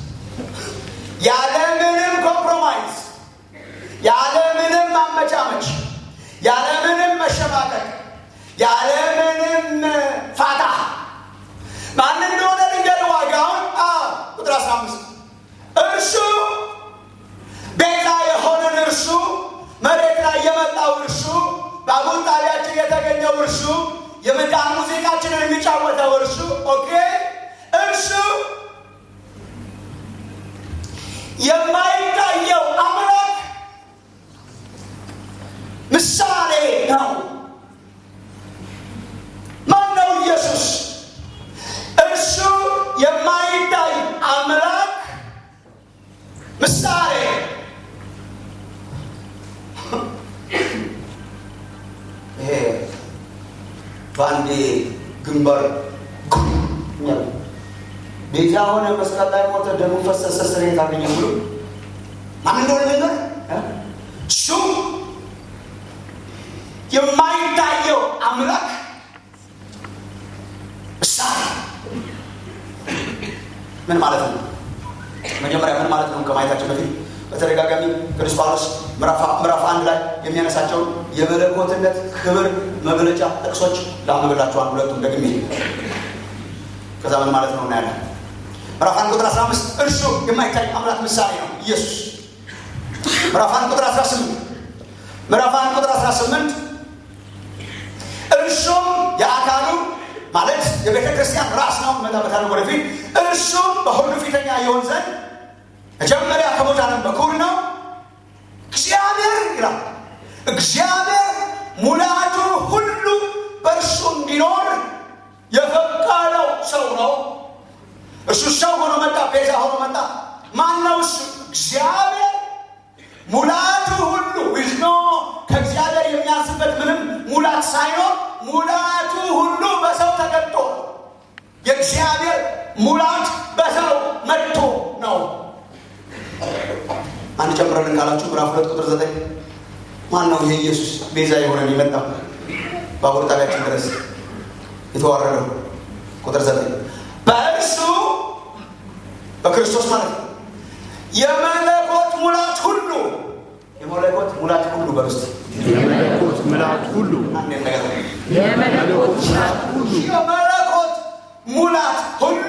ያለምንም ኮምፕሮማይዝ ያለምንም ማመቻመች ያለምንም መሸማቀቅ ያለምንም ፋታ ማን እንደሆነ ልንገር ዋጋውን ቁጥር 15 እርሱ ቤዛ የሆነን እርሱ መሬት ላይ የመጣው እርሱ ባቡር ጣቢያችን የተገኘው እርሱ የመዳን ሙዚቃችንን የሚጫወተው እርሱ ኦኬ እርሱ የማይታየው አምላክ ምሳሌ ነው ማን ነው ኢየሱስ እርሱ የማይታይ አምላክ ምሳሌ አንዴ ግንባር ቤዛ ሆነ መስቀል ላይ ሞተ፣ ደሙ ፈሰሰ፣ ስርየት አገኘ ብሎ ማን እንደሆነ ነገር እሱ የማይታየው አምላክ እሳት ምን ማለት ነው? መጀመሪያ ምን ማለት ነው ከማየታችን በፊት በተደጋጋሚ ቅዱስ ጳውሎስ ምዕራፍ አንድ ላይ የሚያነሳቸውን የመለኮትነት ክብር መግለጫ ጥቅሶች ላንብብላችኋል። ሁለቱም ደግሜ ከዛ ምን ማለት ነው እናያለን። ምዕራፍ አንድ ቁጥር 15 እርሱ የማይታይ አምላክ ምሳሌ ነው ኢየሱስ። ምዕራፍ አንድ ቁጥር 18 ምዕራፍ አንድ ቁጥር 18 እርሱም የአካሉ ማለት የቤተ ክርስቲያን ራስ ነው። መጣበታለ ወደፊት እርሱም በሁሉ ፊተኛ የሆን ዘንድ መጀመሪያ ከሙታንም በኩር ነው። እግዚአብሔር ይላል እግዚአብሔር ሙላቱ ሁሉ በእርሱ እንዲኖር የፈቀደው ሰው ነው። እሱ ሰው ሆኖ መጣ፣ ቤዛ ሆኖ መጣ። ማን ነው እሱ? እግዚአብሔር ሙላቱ ሁሉ ዊዝኖ ከእግዚአብሔር የሚያንስበት ምንም ሙላት ሳይኖር ሙላቱ ሁሉ በሰው ተገልጦ የእግዚአብሔር ሙላት በሰው መጥቶ ነው። አንድ ጨምረልን ካላችሁ ምዕራፍ ሁለት ቁጥር ዘጠኝ ማን ነው ይሄ ኢየሱስ ቤዛ የሆነን የመጣ ባቡር ጣቢያችን ድረስ የተዋረደው? ቁጥር ዘጠኝ በእርሱ በክርስቶስ ማለት ነው የመለኮት ሙላት ሁሉ የመለኮት ሙላት ሁሉ በውስጥ የመለኮት ምልአት ሁሉ የመለኮት ምልአት ሁሉ የመለኮት ሙላት ሁሉ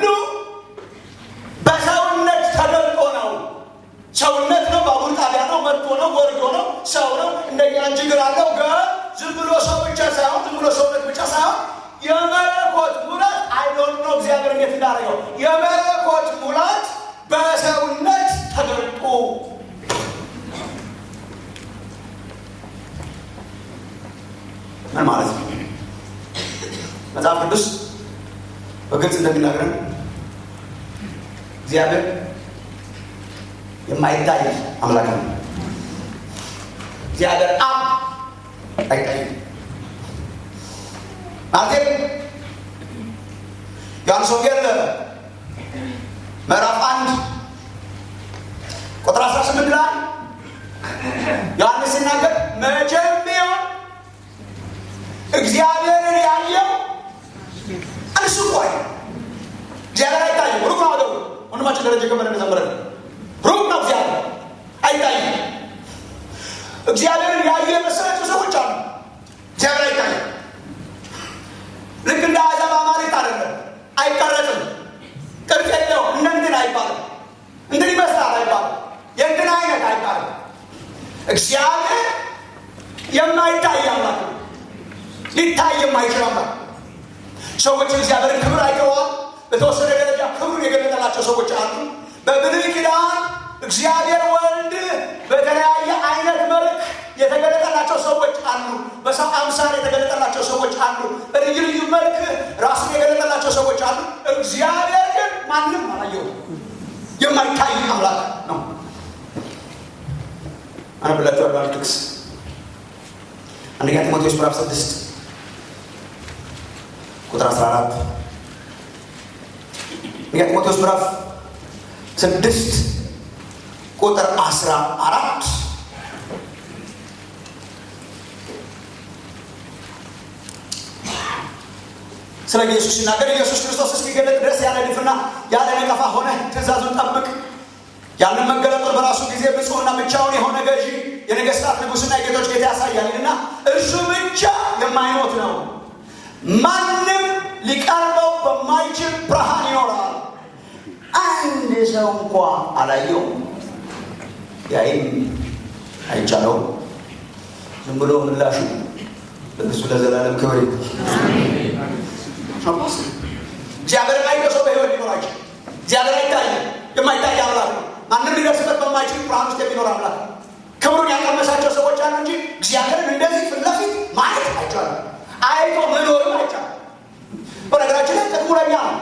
በሰውነት ተገልጦ ነው። ሰውነት ነው፣ ባቡር ጣቢያ ነው፣ መጥቶ ነው፣ ወርዶ ነው፣ ሰው ነው። እንደኛ እንጂ እግር አለው። ግን ዝም ብሎ ሰው ብቻ ሳይሆን ዝም ብሎ ሰውነት ብቻ ሳይሆን የመለኮት ሙላት አይዶን ነው። እግዚአብሔር እንዴት እንዳደረገው የመለኮት ሙላት በሰውነት ተገልጦ ምን ማለት ነው? መጽሐፍ ቅዱስ በግልጽ እንደሚናገረን እግዚአብሔር የማይታይ አምላክ ነው። እግዚአብሔር አብ አይታይም። ማለት ዮሐንስ ወንጌል ምዕራፍ አንድ ቁጥር 18 ላይ ዮሐንስ ሲናገር መቼም ቢሆን እግዚአብሔርን ያየው እርሱ ቆይ እግዚአብሔር አይታይም። ሩቅ ነው አገሩ ወንድማችን ደረጀ ከበደ እንደዘመረ ሩቅ ነው እግዚአብሔር አይታይም። እግዚአብሔርን ያየ የመሰላቸው ሰዎች አሉ። እግዚአብሔር አይታይም። ልክ እንደ አሕዛብ አማልክት አይደለም፣ አይቀረጽም፣ ቅርጽ የለውም። እንደ እንትን አይባልም፣ እንትን ይመስላል አይባልም፣ የእንትን አይነት አይባልም። እግዚአብሔር የማይታይ አምላክ ነው። ሊታይ የማይችል አምላክ ሰዎች እግዚአብሔርን ክብር አይተዋል። በተወሰነ ደረጃ ክብሩን የገለጠላቸው ሰዎች አሉ። በብሉይ ኪዳን እግዚአብሔር ወልድ በተለያየ አይነት መልክ የተገለጠላቸው ሰዎች አሉ። በሰው አምሳል የተገለጠላቸው ሰዎች አሉ። በልዩ ልዩ መልክ ራሱን የገለጠላቸው ሰዎች አሉ። እግዚአብሔር ግን ማንም አላየው። የማይታይ አምላክ ነው። አነብላችኋለሁ አንድ ጥቅስ አንደኛ ጢሞቴዎስ ምዕራፍ ስድስት ቁጥር 14 አንደኛ ጢሞቴዎስ ምዕራፍ ስድስት ቁጥር 14 ስለ ኢየሱስ ሲናገር ኢየሱስ ክርስቶስ እስኪገለጥ ድረስ ያለ ድፍና ያለ ነቀፋ ሆነ ትእዛዙን ጠብቅ ያንን መገለጡን በራሱ ጊዜ ብፁዕና ብቻውን የሆነ ገዢ የነገስታት ንጉሥና የጌቶች ጌታ ያሳያልና እርሱ ብቻ የማይሞት ነው። ማንም ሊቀርበው በማይችል ብርሃን ይኖራል። አንድ ሰው እንኳ አላየውም፣ ያይም አይቻለውም። ዝም ብሎ ምላሹ ለእሱ ለዘላለም ክብር እግዚአብሔር አይቶ ሰው በህይወት ሊኖር አይችልም። እግዚአብሔር አይታየም፣ የማይታይ አምላክ ነው። ማንም ሊደርስበት በማይችል ብርሃን ውስጥ የሚኖር አምላክ ነው። ክብሩን ያቀመሳቸው ሰዎች አሉ እንጂ እግዚአብሔርን እንደዚህ ፊት ለፊት ማየት አይቻልም። አይቶ መኖርም አይቻልም። በነገራችን ላይ ጥቅሙ ለኛ ነው።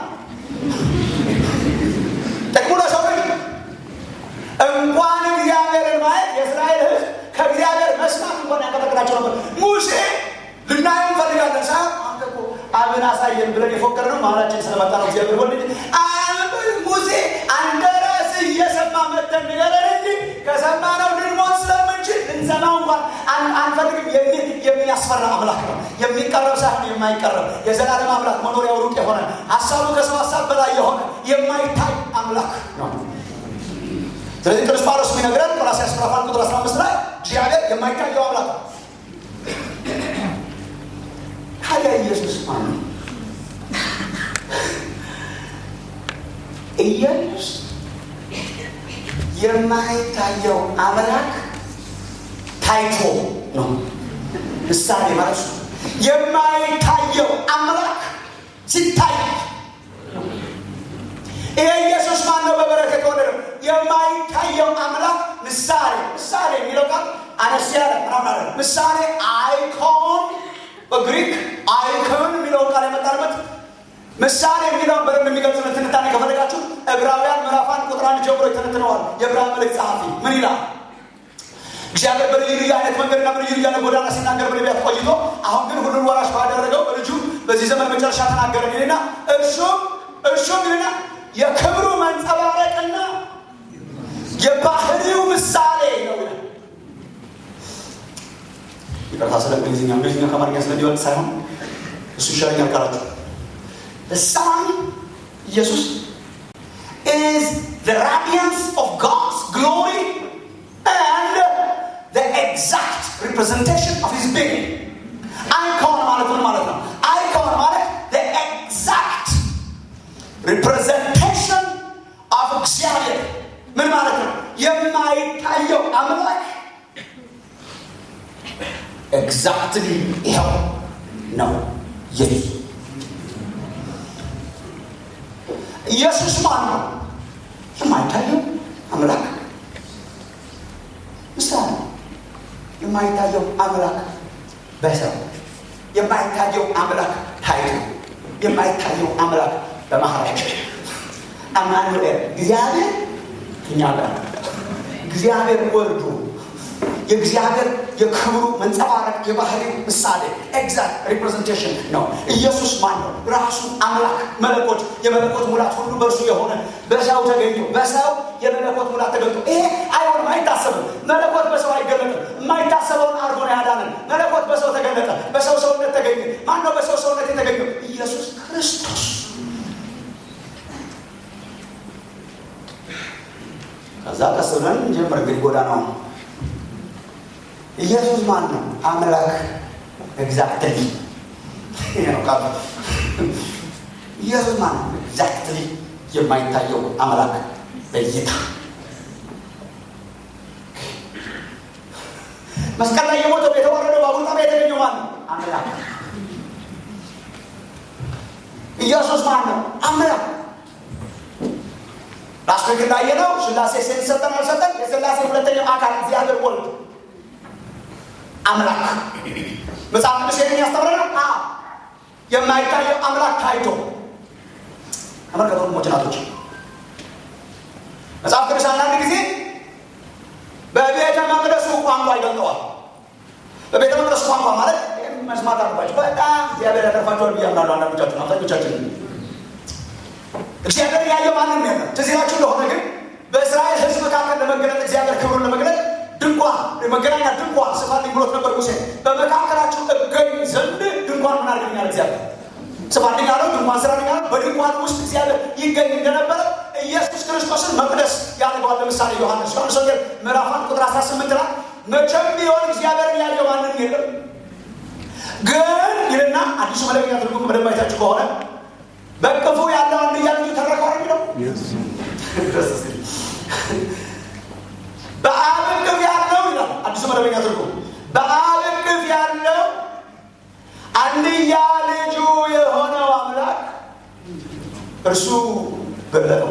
ጥቅሙ ለሰው ልጅ እንኳን እግዚአብሔርን ማየት የእስራኤል ሕዝብ ከእግዚአብሔር መስማት እንኳን ያቀጠቅጣቸው ነበር። ሙሴ ልናየው እንፈልጋለን ሳ አብን አሳየን ብለን የፎከር ነው መሀላችን ስለመጣ ነው እግዚአብሔር ወልድ አብ ሙሴ አንተ ራስህ እየሰማ መተን ንገረን እንጂ ከሰማነው ልንሞት ስለምንችል ልንሰማው እንኳን አንፈልግም የሚል የሚያስፈራ አምላክ ነው። የሚቀረብ ሳይሆን የማይቀረብ የዘላለም አምላክ መኖሪያው ሩቅ የሆነ ሀሳቡ ከሰው ሀሳብ በላይ የሆነ የማይታይ አምላክ ነው። ስለዚህ ቅዱስ ጳውሎስ የሚነግረን ቆላስይስ ምዕራፍ አንድ ቁጥር 15 ላይ እግዚአብሔር የማይታየው አምላክ ነው። ታዲያ ኢየሱስ ማን ነው? ኢየሱስ የማይታየው አምላክ ታይቶ ነው። ምሳሌ ማለት ነው። የማይታየው አምላክ ሲታይ ይሄ ኢየሱስ ማን ነው? በበረከት የወለደ የማይታየው አምላክ ምሳሌ ምሳሌ የሚለው ቃል አነስ ያለ ምናምን አለ። ምሳሌ አይኮን በግሪክ አይኮን የሚለውን ቃል የመጣንበት ምሳሌ የሚለውን በደንብ የሚገልጽ ትንታኔ ከፈለጋችሁ ዕብራውያን ምዕራፍ አንድ ቁጥር አንድ ጀምሮ ይተነትነዋል። የዕብራውያን መልእክት ጸሐፊ ምን ይላል? እግዚአብሔር በልዩ ልዩ አይነት መንገድና በልዩ ልዩ አይነት ጎዳና ሲናገር በነቢያት ቆይቶ አሁን ግን ሁሉን ወራሽ ባደረገው በልጁ በዚህ ዘመን መጨረሻ ተናገረ ይልና እርሱም እርሱም ይልና የክብሩ መንጸባረቅና የባህሪው ምሳሌ ነው ይላል። ይቅርታ ስለ እንግሊዝኛ እንግሊዝኛ ከአማርኛ ስለሚወጥ ሳይሆን እሱ ይሻለኛል ካላችሁ ሳን ኢየሱስ is the radiance of God's glory and the exact representation of his being. አይኮን ማለት ምን ማለት ነው? አይኮን ማለት the exact representation of እግዚአብሔር ምን ማለት ነው? የማይታየው አምላክ ኤግዛክትሊ ይኸው ነው ኢየሱስ። ኢየሱስ ማን ነው? የማይታየው አምላክ ምሳሌ የማይታየው አምላክ በሰው የማይታየው አምላክ ታይቶ የማይታየው አምላክ በመሀላችን አማኑኤል እግዚአብሔር እኛ ጋር እግዚአብሔር ወልዶ የእግዚአብሔር የክብሩ መንጸባረቅ የባህሪው ምሳሌ ኤግዛክት ሪፕሬዘንቴሽን ነው። ኢየሱስ ማን ነው? ራሱ አምላክ መለኮት፣ የመለኮት ሙላት ሁሉ በእርሱ የሆነ በሰው ተገኝቶ በሰው የመለኮት ሙላት ተገኝቶ ይሄ አይሆንም፣ አይታሰብም። መለኮት በሰው አይገለጥም። የማይታሰበውን አድርጎ ነው ያዳነን። መለኮት በሰው ተገለጠ፣ በሰው ሰውነት ተገኘ። ማን ነው በሰው ሰውነት የተገኘው? ኢየሱስ ክርስቶስ። ከዛ ቀስ ብለን እንጀምር እንግዲህ ጎዳናው ኢየሱስ ማን ነው? አምላክ ኤግዛክትሊ ኢየሱስ ማን ነው? ኤግዛክትሊ የማይታየው አምላክ በእይታ መስቀል ላይ የሞተው የተወረደው በአቡነ የተገኘው ማን ነው? አምላክ ኢየሱስ ማን ነው? አምላክ ላስት ዊክ እንዳየነው ስላሴ ሴት ሰጠን አልሰጠን የስላሴ ሁለተኛው አካል እግዚአብሔር ወልድ አምላክ መጽሐፍ ቅዱስ ይህንን ያስተምረናል። የማይታየው አምላክ ታይቶ ተመልከቱ ወንድሞች እናቶች፣ መጽሐፍ ቅዱስ አንዳንድ ጊዜ በቤተ መቅደሱ ቋንቋ ይገልጠዋል። በቤተ መቅደሱ ቋንቋ ማለት መስማት አለባቸው። በጣም እግዚአብሔር ያተርፋቸዋል ብዬ አምናለሁ። አንዳንዶቻችን አብዛኞቻችን እግዚአብሔር ያየው ማንም የለም። ትዝ ይላችሁ እንደሆነ ግን በእስራኤል ሕዝብ መካከል ለመገለጥ እግዚአብሔር ክብሩን ለመግለጥ ድንኳን መገናኛ ድንኳን ስፋልኝ ብሎት ነበር ሙሴ። በመካከላችሁ እገኝ ዘንድ ድንኳን ምን አድርገኛል እግዚአብሔር ስፋልኝ አለው። ድንኳን ስራልኝ አለው። በድንኳን ውስጥ እግዚአብሔር ይገኝ እንደነበረ ኢየሱስ ክርስቶስን መቅደስ ያደርገዋል። ለምሳሌ ዮሐንስ ዮሐንስ ወንጌል ምዕራፍ አንድ ቁጥር 18 ላይ መቼም ቢሆን እግዚአብሔርን ያየው ማንም የለም ግን ይልና አዲሱ መደበኛ ትርጉም በደንብ አይታችሁ ከሆነ በቅፉ ያለው አንድያ ልጁ ተረከው የሚለው በአብ እቅፍ ያለው ይላል አዲሱ መደበኛ ትርጉም። በአብ እቅፍ ያለው አንድያ ልጁ የሆነው አምላክ እርሱ ገለጠው።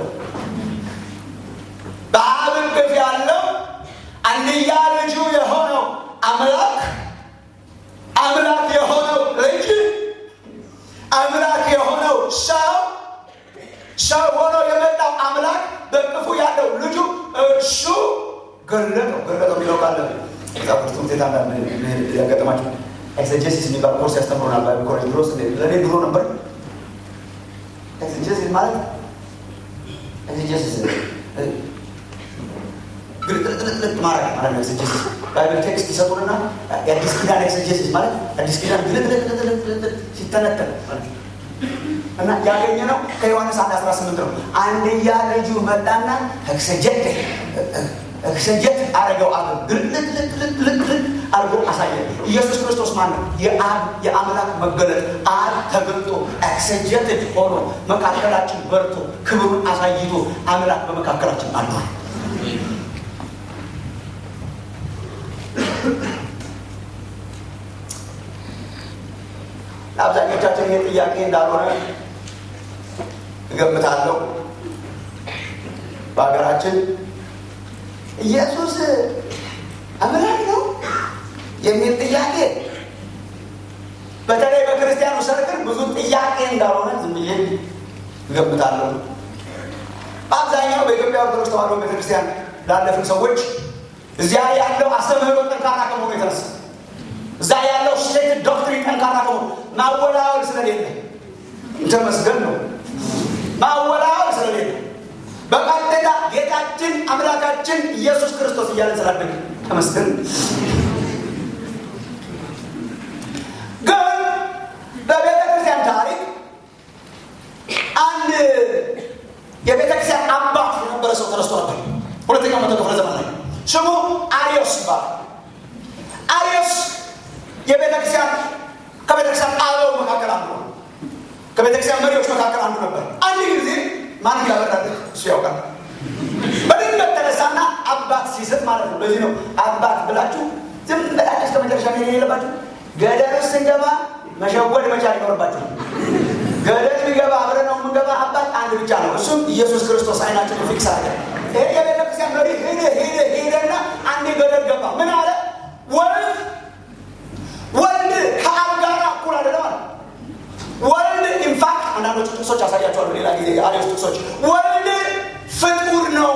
በአብ እቅፍ ያለው አንድያ ልጁ የሆነው አምላክ አምላክ የሆነው ልጅ አምላክ የሆነው ሰው ሰው ሆኖ የመጣው አምላክ በቅፉ ያለው ልጁ እርሱ ገለጠው። ገለጠው የሚለው ቃለ ዛቁርት ውጤት ያጋጠማቸው ኤክሰጀሲስ የሚባል ኮርስ ያስተምሩናል ባይብል ኮሌጅ ድሮ ለእኔ ድሮ ነበር ኤክሰጀሲስ ማለት ኤክሰጀሲስ ግልጥልጥልጥ ማድረግ ማለት ነው ኤክሰጀሲስ ባይብል ቴክስት ይሰጡንና የአዲስ ኪዳን ኤክሰጀሲስ ማለት አዲስ ኪዳን ግልጥልጥልጥልጥ ሲተነተን ማለት ነው እና ያገኘ ነው ከዮሐንስ አንድ አስራ ስምንት ነው አንድያ ልጁ መጣና ኤክሰጀት ኤክሰጀት አረገው አብ ግልጥልጥልጥልጥ አድርጎ አሳየ ኢየሱስ ክርስቶስ ማን ነው የአብ የአምላክ መገለጥ አብ ተገልጦ ኤክሰጀትድ ሆኖ መካከላችን በርቶ ክብሩን አሳይቶ አምላክ በመካከላችን አሏል ለአብዛኞቻችን ይህ ጥያቄ እንዳልሆነ እገምታለሁ በሀገራችን ኢየሱስ አምላክ ነው የሚል ጥያቄ በተለይ በክርስቲያኑ ሰርክል ብዙ ጥያቄ እንዳልሆነ ዝም ብዬ እገምታለሁ በአብዛኛው በኢትዮጵያ ኦርቶዶክስ ተዋሕዶ ቤተክርስቲያን ላለፍን ሰዎች እዚያ ያለው አስተምህሮ ጠንካራ ከመሆኑ የተነሳ እዛ ያለው ስቴት ዶክትሪን ጠንካራ ከሆኑ ማወላወል ስለሌለ ተመስገን ነው ማወላወል ስለሌለ በቀጥታ ጌታችን አምላካችን ኢየሱስ ክርስቶስ እያለን ስላደግ ተመስገን ግን በቤተ ክርስቲያን ታሪክ አንድ የቤተ ክርስቲያን አባት የነበረ ሰው ተነስቶ ነበር ሁለተኛው መቶ ክፍለ ዘመን ላይ ስሙ አሪዮስ ይባላል አሪዮስ የቤተክርስቲያን ከቤተክርስቲያን አበው መካከል አንዱ ነው ከቤተክርስቲያን መሪዎች መካከል አንዱ ነበር አንድ ጊዜ ማን እንዳበራል እሱ ያውቃል በድንገት ተነሳና አባት ሲስት ማለት ነው ለዚህ ነው አባት ብላችሁ ዝም ብላችሁ እስከ መጨረሻ መሄድ የሌለባችሁ ገደል ውስጥ ስንገባ መሸወድ መቻል ይኖርባችሁ ገደል ቢገባ አብረን ነው የምንገባ አባት አንድ ብቻ ነው እሱም ኢየሱስ ክርስቶስ አይናችን ፊክስ አለ ይሄ የቤተክርስቲያን መሪ ሄደ ሄደ ሄደና አንድ ገደል ገባ ምን አለ ወልድ ወልድ ከአብ ጋር እኩል አይደለም አለ ወልድ ኢንፋክት አንዳንዶቹ ጥቅሶች ያሳያቸዋሉ ሌላ ጊዜ የአሪዎስ ጥቅሶች ወልድ ፍጡር ነው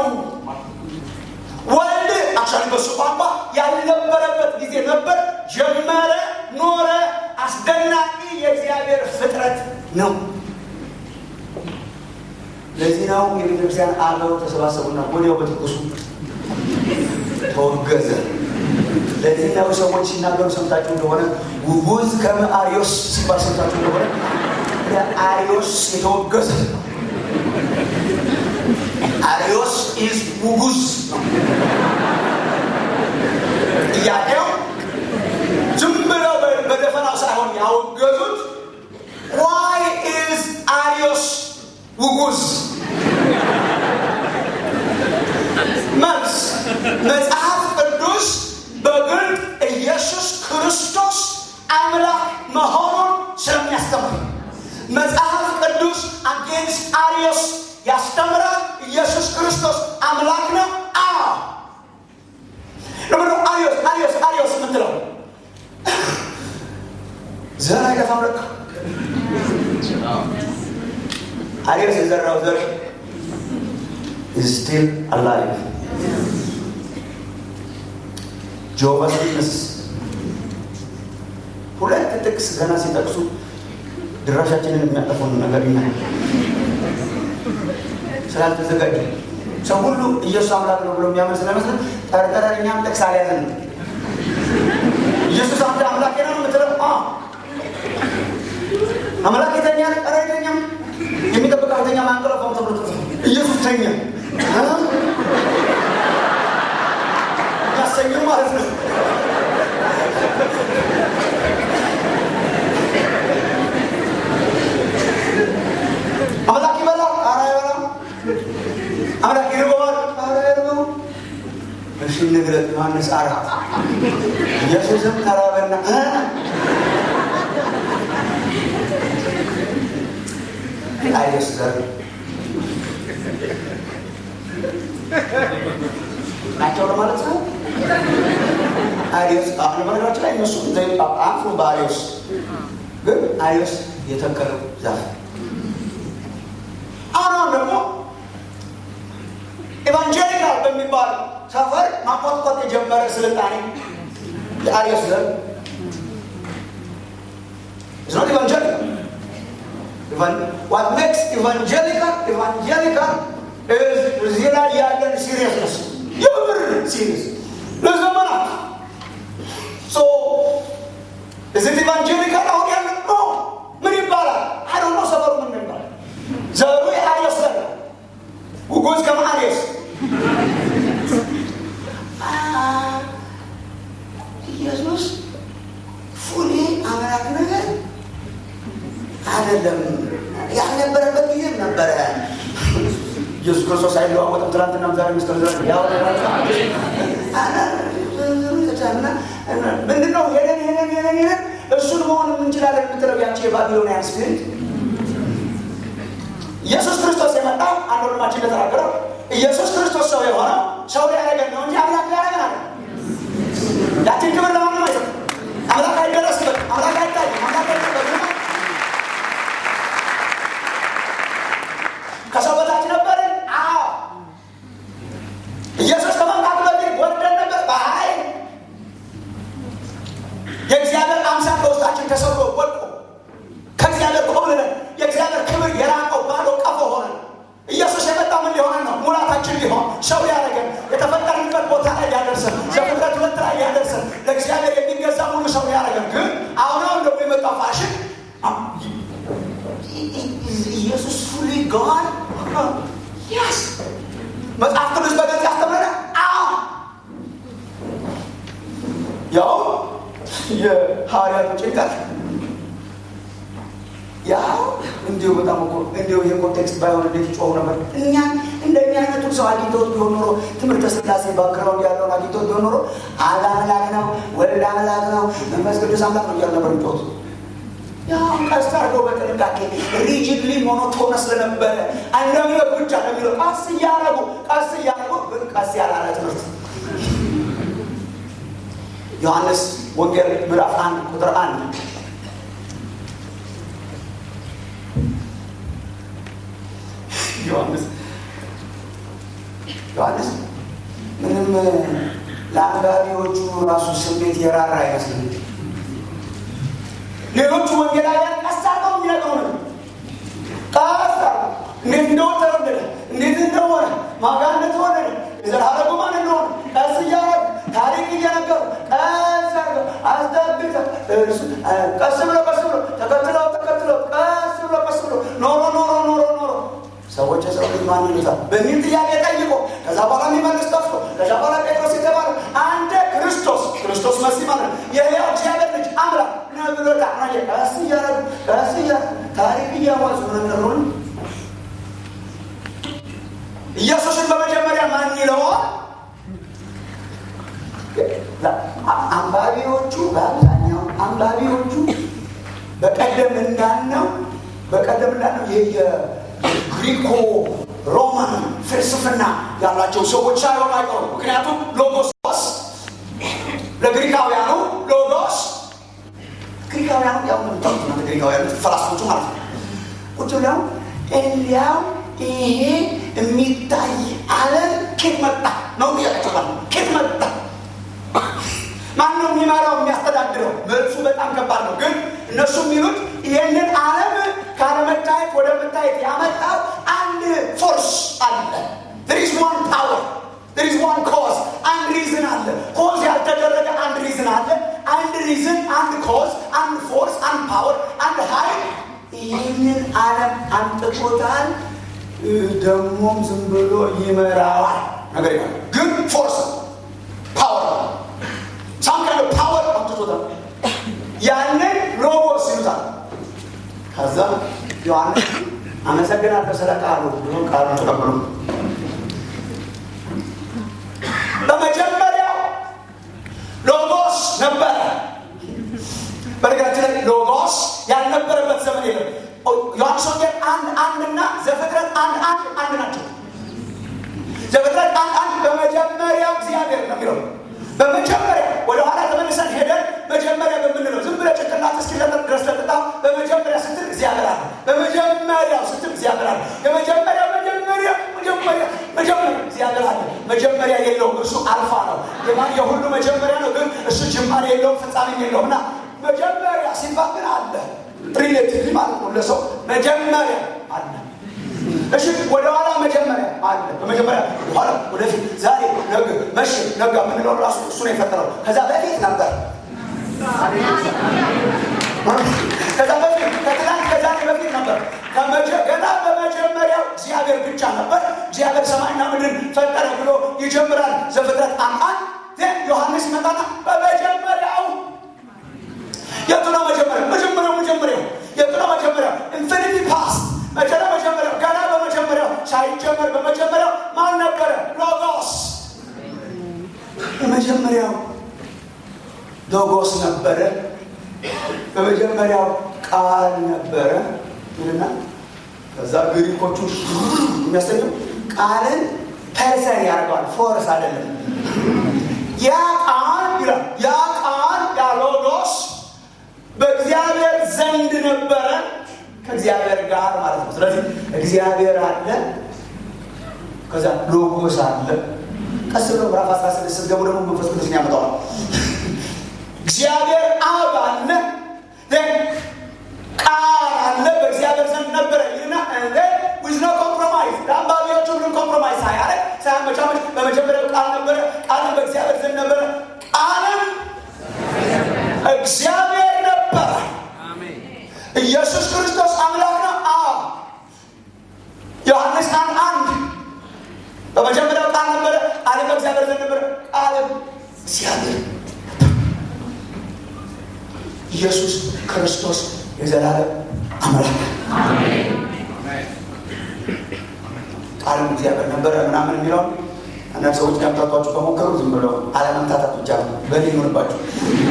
ወልድ አክቹዋሊ በሱ ቋንቋ ያልነበረበት ጊዜ ነበር ጀመረ ኖረ አስደናቂ የእግዚአብሔር ፍጥረት ነው ለዚህ ነው የቤተክርስቲያን አበው ተሰባሰቡና ወዲያው በትኩሱ ተወገዘ ለዚህ ነው ሰዎች ሲናገሩ ሰምታችሁ እንደሆነ ውጉዝ ከመአሪዮስ ሲባል ሰምታችሁ እንደሆነ ለአሪዮስ የተወገዘ አሪዮስ ኢዝ ውጉዝ ነው ጥያቄው ዝም ብለው በደፈናው ሳይሆን ያወገዙት ዋይ ኢዝ አሪዮስ ውጉዝ መልስ መጽሐፍ ቅዱስ በግልጥ ኢየሱስ ክርስቶስ አምላክ መሆኑን ስለሚያስተምር መጽሐፍ ቅዱስ አጌንስት አሪዮስ ያስተምራል ኢየሱስ ክርስቶስ አምላክ ነው አ ለምዶ አሪዮስ አሪዮስ አሪዮስ የምትለው ዘር አይጠፋም ለካ አሪዮስ የዘራው ዘር is still alive ጆቫስ ዊትነስ ሁለት ጥቅስ ገና ሲጠቅሱ ድራሻችንን የሚያጠፉን ነገር ይናል ስላልተዘጋጀ ሰው ሁሉ ኢየሱስ አምላክ ነው ብሎ የሚያምን ስለመስል ጠርጠረን እኛም ጥቅስ አልያዝን ኢየሱስ አንተ አምላክ ነው የምትለው አምላክ የተኛ ኧረ አይተኛም የሚጠብቀው ተኛ ማንቀለፋም ተብሎ ኢየሱስ ተኛ ያሰኘው ማለት ነው አምላክ ይበላል ኧረ አይበላም አምላክ ይርበዋል ኧረ አይርበው እሺ ንግረት ዮሐንስ አራት ኢየሱስም ተራበና አይደስ ዘር ናቸው ለማለት ነው አሪዮስ አሁን በነገራችን ላይ እነሱ አፉ በአሪዮስ ግን አሪዮስ የተከለው ዛፍ አሁን ደግሞ ኤቫንጀሊካል በሚባል ሰፈር ማቆጥቆጥ የጀመረ ስልጣኔ የአሪዮስ ዘር not evangelical. Evan- What makes evangelical evangelical is እዚህ ላይ ያለን ሲሪየስነስ የምር ሲሪየስ ለዘመናት ሶ እዚህ ኢቫንጀሊካል አሁን ያለ ነው ምን ይባላል? አይ ዶንት ኖ ሰፈሩ ምን ይባላል? ዘሩ የአሪዮስ ዘር ነው። ጉጉዝ ከማሪዮስ ኢየሱስ ፉሊ አምላክ ነገር አይደለም። ያልነበረበት ጊዜም ነበረ። ኢየሱስ ክርስቶስ አይለዋወጥም። ትናንትናም ዛሬ ምስክር ድረስ ያው ምንድን ነው ሄደን ሄደን ሄደን ሄደን እሱን መሆን የምንችላለን የምትለው ያቺ የባቢሎናያን ስፒሪት ኢየሱስ ክርስቶስ የመጣው አንድ ወንድማችን እንደተናገረው ኢየሱስ ክርስቶስ ሰው የሆነው ሰው ሊያደርገን ነው እንጂ አምላክ ሊያደርገን አለ። ያችን ክብር ለማንም አይሰጥም። አምላክ አይደረስበት፣ አምላክ አይታይ፣ አምላክ አይጠበቅም። ከሰው በታች ነበርን። አዎ ኢየሱስ ከመምጣቱ በፊት ወርደን ነበር በኃይል የእግዚአብሔር አምሳል ከውስጣችን ተሰብሮ ወድቆ ከእግዚአብሔር ኮብልለን የእግዚአብሔር ክብር የራቀው ባዶ ቀፎ ሆነን ኢየሱስ የመጣው ምን ሊሆነን ነው? ሙላታችን ሊሆን ሰው ሊያደርገን የተፈጠርንበት ቦታ ላይ ሊያደርሰን ዘፍጥረት ሁለት ላይ ሊያደርሰን ለእግዚአብሔር የሚገዛ ሙሉ ሰው ሊያደርገን ግን አሁን አሁን ደግሞ የመጣው ፋሽን ኢየሱስ ፉሊ ጋድ ያስ መጽሐፍ ቅዱስ በግልጽ ያስተምረናል። አዎ ያው የሐዋርያቱ ጭንቀት ያው እንዲሁ በጣም እኮ እንዲሁ ይህ ኮንቴክስት ባይሆን እንዴት ይጮሁ ነበር። እኛ እንደኛ አይነቱን ሰው አግኝተውት ቢሆን ኖሮ ትምህርተ ስላሴ ባክግራውንድ ያለውን አግኝተውት ቢሆን ኖሮ አብ አምላክ ነው፣ ወልድ አምላክ ነው፣ መንፈስ ቅዱስ አምላክ ነው እያሉ ነበር የሚጮሁት። ያው ቀስ አድርገው በጥንቃቄ ሪጅድሊ ሞኖቶነ ስለነበረ እንደሚለው ብቻ ለሚለው ቀስ እያረጉ ቀስ እያረጉ ግን ቀስ ያላለ ትምህርት ዮሐንስ ወንጌል ምዕራፍ አንድ ቁጥር አንድ ዮሐንስ ዮሐንስ ምንም ለአንባቢዎቹ ራሱ ስሜት የራራ አይመስልም። ሌሎቹ ወንጌላውያን ቀስ አድርገው የሚነግሩን ቀስ አድርገው እንዴት እንደሆነ ተረደደ፣ እንዴት እንደሆነ ማጋ እንደተወለደ የዘላለሙ ማን እንደሆነ ቀስ እያደረጉ ታሪክ እየነገሩ ቀስ አድርገው አስጠብቀው እርሱ ቀስ ብሎ ቀስ ብሎ ተከትለው ተከትለው ቀስ ብሎ ቀስ ብሎ ኖሮ ኖሮ ኖሮ ኖሮ ሰዎች የሰው ልጅ ማን ይሉታል በሚል ጥያቄ ጠይቆ ከዛ በኋላ የሚመልስ ጠፍቶ ከዛ በኋላ ጴጥሮስ የተባለ አንተ ክርስቶስ ክርስቶስ መሲህ ማለት ነው የሕያው እግዚአብሔር ልጅ አምላክ ነህ ብሎታል። ና ቀስ እያደረጉ ቀስ እያደረጉ ታሪክ እያዋዙ ነገሩን ኢየሱስን በመጀመሪያ ማን ይለዋል? አንባቢዎቹ በአብዛኛው አንባቢዎቹ በቀደም እንዳልነው በቀደም እንዳልነው የግሪኮ ሮማን ፍልስፍና ያላቸው ሰዎች ሳይሆኑ አይቀሩ። ምክንያቱም ሎጎስ ለግሪካውያኑ ሎጎስ ግሪካውያኑ ያው ምታውቁት ነው። ግሪካውያኑ ፈላስፎቹ ማለት ነው። ቁጭ ብለው እንዲያው ይሄ የሚታይ ዓለም ኬት መጣ ነው ጥያቄያቸው። ማለት ኬት መጣ ማን ነው የሚመራው የሚያስተዳድረው? መልሱ በጣም ከባድ ነው። ግን እነሱ የሚሉት ይህንን ዓለም ካለመታየት ወደ መታየት ያመጣው አንድ ፎርስ አለ። there is one power there is one cause አንድ ሪዝን አለ። ኮዝ ያልተደረገ አንድ ሪዝን አለ። አንድ ሪዝን፣ አንድ ኮዝ፣ አንድ ፎርስ፣ አንድ ፓወር፣ አንድ ኃይል ይህንን ዓለም አንጥቆታል። ደግሞም ዝም ብሎ ይመራዋል ነገር ይሆናል። ግን ፎርስ ፓወር ሳም ካለ ፓወር አምጥቶታል። ያንን ሎጎስ ይሉታል። ከዛ ዮሐንስ አመሰግናለሁ ስለ ቃሉ ብሎ ቃሉ ተቀብሎ በመጀመሪያው ሎጎስ ነበረ። በነገራችን ላይ ሎጎስ ያልነበረበት ዘመን የለም። ዮሐንስ ወንጌል አንድ አንድና ዘፍጥረት አንድ አንድ አንድ ናቸው። ዘፍጥረት አንድ አንድ በመጀመሪያው እግዚአብሔር ነው የሚለው በመጀመሪያ ወደ ኋላ ተመልሰን ሄደን መጀመሪያ በምንለው ዝም ብለህ ጭንቅላት እስኪለጠጥ ድረስ ለጥጣ በመጀመሪያ ስትል እግዚአብሔር አለ። በመጀመሪያው ስትል እግዚአብሔር አለ። የመጀመሪያ መጀመሪያ መጀመሪያ መጀመሪያ እግዚአብሔር አለ። መጀመሪያ የለውም። እሱ አልፋ ነው። የማን የሁሉ መጀመሪያ ነው፣ ግን እሱ ጅማሬ የለውም፣ ፍጻሜም የለውም እና መጀመሪያ ሲባል ግን አለ ሪሌቲቭሊ ማለት ነው ለሰው መጀመሪያ አለ። እሺ ወደኋላ መጀመሪያ አለ። በመጀመሪያ ኋላ፣ ወደፊት፣ ዛሬ፣ ነገ፣ መቼ፣ ነጋ የምንለው ራሱ እሱ ነው የፈጠረው። ከዛ በፊት ነበር። ከዛ በፊት ከትናንት ከዛሬ በፊት ነበር። ገና በመጀመሪያው እግዚአብሔር ብቻ ነበር። እግዚአብሔር ሰማይና ምድርን ፈጠረ ብሎ ይጀምራል ዘፍጥረት አንድ ዮሐንስ ይመጣና በመጀመሪያው የቱ ነው መጀመሪያው? መጀመሪያው መጀመሪያው የቱ ነው መጀመሪያው? ኢንፊኒቲ ፓስት መቼ ነው መጀመሪያው? ገና በመጀመሪያው ሳይጀመር በመጀመሪያው ማን ነበረ? ሎጎስ የመጀመሪያው ሎጎስ ነበረ። በመጀመሪያው ቃል ነበረ ይልና ከዛ ግሪኮቹ የሚያስተኘው ቃልን ፐርሰን ያደርገዋል፣ ፎርስ አይደለም። ያ ቃል ይላል ያ ቃል ያ ሎጎስ በእግዚአብሔር ዘንድ ነበረ ከእግዚአብሔር ጋር ማለት ነው። ስለዚህ እግዚአብሔር አለ፣ ከዛ ሎጎስ አለ። ቀስ ብሎ ምዕራፍ 16 ስትገቡ ደግሞ መንፈስ ቅዱስን ያመጣዋል። እግዚአብሔር አብ አለ፣ ቃል አለ፣ በእግዚአብሔር ዘንድ ነበረ ይልና ዊዝ ኖ ኮምፕሮማይዝ ለአንባቢዎቹ ምንም ኮምፕሮማይዝ ሳያደርግ ሳያመቻመች በመጀመሪያው ቃል ነበረ፣ ቃልም በእግዚአብሔር ዘንድ ነበረ፣ ቃልም እግዚአብሔር ነበረ። ኢየሱስ ክርስቶስ አምላክ ነው። አዎ ዮሐንስ አንድ አንድ በመጀመሪያው ቃል ነበረ፣ ቃልም በእግዚአብሔር ዘንድ ነበረ፣ ቃልም እግዚአብሔር ኢየሱስ ክርስቶስ የዘላለም አምላክ ቃልም እግዚአብሔር ነበረ ምናምን የሚለውን አንዳንድ ሰዎች ሊያምታቷችሁ ከሞከሩ ዝም ብለው አለመምታታት ብቻ ነው። በእኔ ይሆንባችሁ።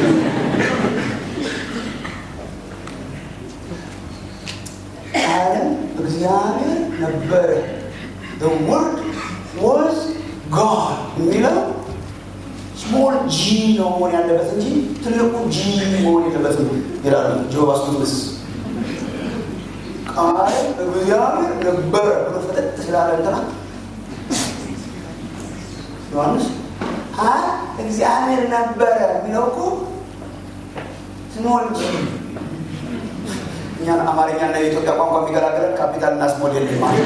ቃልም እግዚአብሔር ነበረ። The word was God የሚለው ስሞል ጂ ነው መሆን ያለበት እንጂ ትልቁ ጂ መሆን የለበትም ይላሉ ጆባስ ዊትነስ። ቃል እግዚአብሔር ነበረ ብሎ ፈጠጥ ስላለ እንትና ዮሐንስ አይ እግዚአብሔር ነበረ የሚለው እኮ ስሞል ጂ እኛን አማርኛና የኢትዮጵያ ቋንቋ የሚገላገለን ካፒታል እና ስሞል የለም ማለት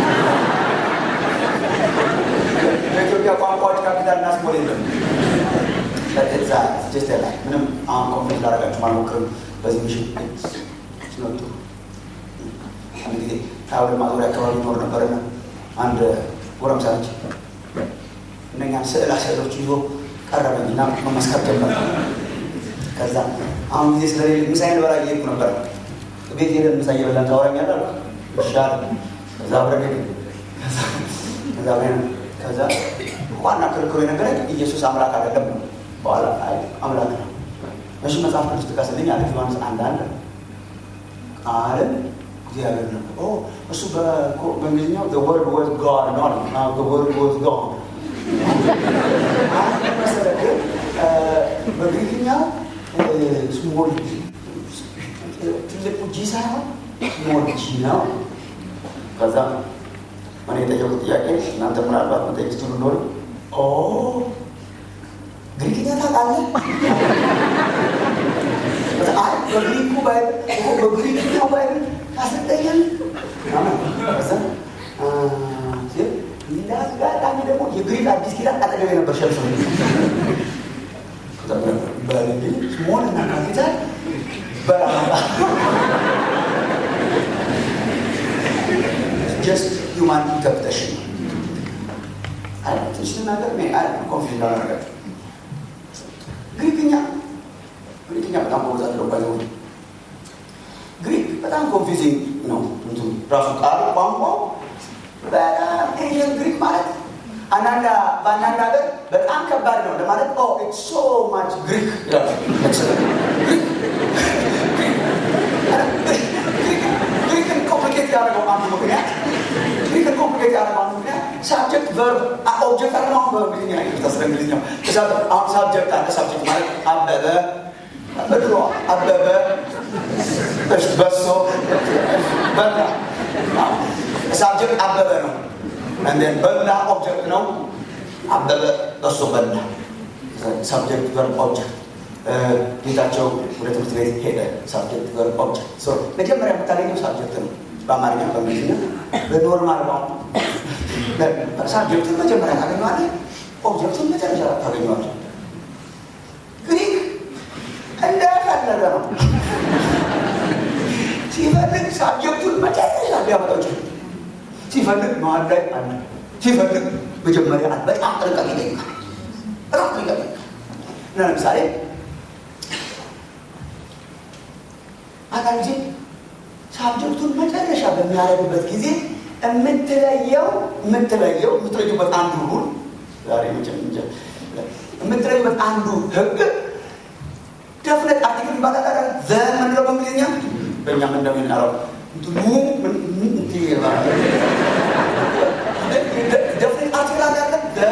በኢትዮጵያ ቋንቋዎች ካፒታል እና ስሞል የለም። ለዛ ጀስት ላይ ምንም አሁን ኮንፍሊክት ላደርጋችሁ አልሞክርም። በዚህ ምሽት ሲመጡ አንድ ጊዜ ታወደ ማዞሪያ አካባቢ ይኖር ነበርና አንድ ጎረምሳ ልጅ እነኛም ስዕላ ስዕሎች ይዞ ቀረበኝ እና መመስከር ጀመረ። ከዛ አሁን ጊዜ ስለሌለ ምሳዬን ልበላ እየሄድኩ ነበር። ቤት ሄደን ምሳ እየበላን ታወራኛለህ አልኩ። እሺ አለ። ከዛ አብረን ሄድን። ከዛ አብረን ከዛ ዋና ክርክሩ የነገረኝ ኢየሱስ አምላክ አይደለም ነው። በኋላ አይ አምላክ ነው። እሺ መጽሐፍ ቅዱስ ጥቀስልኝ አለ። ዮሐንስ አንድ አንድ ቃልም እግዚአብሔር ነው። ኦ እሱ በእንግሊዝኛው the word was God ነው አለ። አዎ the word was God መሰለህ ግን በግሪክኛው ስሞል ትልቁ ጂ ሳይሆን ስሞል ጂ ነው። ከዛ እኔ የጠየቁት ጥያቄ እናንተ ምናልባት መጠየቅ ትችሉ እንደሆነ ኦ ግሪክኛ ታውቃለህ? አይ በግሪኩ ባይብል በግሪክኛው ባይብል ታስጠየን ከዛ እንዳጋጣሚ ደግሞ የግሪክ አዲስ ኪዳን አጠገቤ ነበር ሸልፍ በልል ስሞል እና ካፒታል ጀስት ሂውማን ኢንተርፕሬሽን ትንሽ ልናገር ኮንፊዝ ላደረጋቸው ግሪክኛ ግሪክኛ በጣም በብዛት ነው ባይሆን ግሪክ በጣም ኮንፊዚንግ ነው። እንትኑ ራሱ ቃሉ ቋንቋው በጣም ኤንሽንት ግሪክ ማለት አንዳንድ በአንዳንድ ሀገር በጣም ከባድ ነው ለማለት ኦ ኢትስ ሶ ማች ግሪክ ይላሉ። ግሪክን ኮምፕሊኬት ያደረገው አንዱ ምክንያት ግሪክን ኮምፕሊኬት ያደረገው አንዱ ምክንያት ሳብጀክት ቨርብ ኦብጀክት አለ አሁን በእንግሊዝኛ ይቅርታ ስለ እንግሊዝኛው አሁን ሳብጀክት አለ ሳብጀክት ማለት አበበ በድሮ አበበ እሽ በሶ በላ ሳብጀክት አበበ ነው እንደን በላ ኦብጀክት ነው አበበ በሶ በላ ሳብጀክት ቨርብ ኦብጀክት ጌታቸው ወደ ትምህርት ቤት ሄደ። ሳብጀክት ገርባዎች መጀመሪያ የምታገኘው ሳብጀክት ነው። በአማርኛ በእንግሊዝኛ በኖርማል ቋንቋ ሳብጀክቱን መጀመሪያ ታገኘዋለህ፣ ኦብጀክቱን መጨረሻ ታገኘዋለህ። ግሪክ እንደፈለገ ነው። ሲፈልግ ሳብጀክቱን መጨረሻ ሊያመጣው ይችላል። ሲፈልግ መሀል ላይ አለ፣ ሲፈልግ መጀመሪያ አለ። በጣም ጥንቃቄ ይጠይቃል። በጣም ጥንቃቄ እና ለምሳሌ አንዳንድ ጊዜ ሳብጀክቱን መጨረሻ በሚያደርግበት ጊዜ የምትለየው የምትለየው የምትለዩበት አንዱ ሩል ዛሬ የምትለዩበት አንዱ ህግ ደፍነት አርቲክል ይባላል። ዘምንለው በእንግሊዝኛ በእኛም እንደምናለው እንትኑ ደፍነት አርቲክል አለ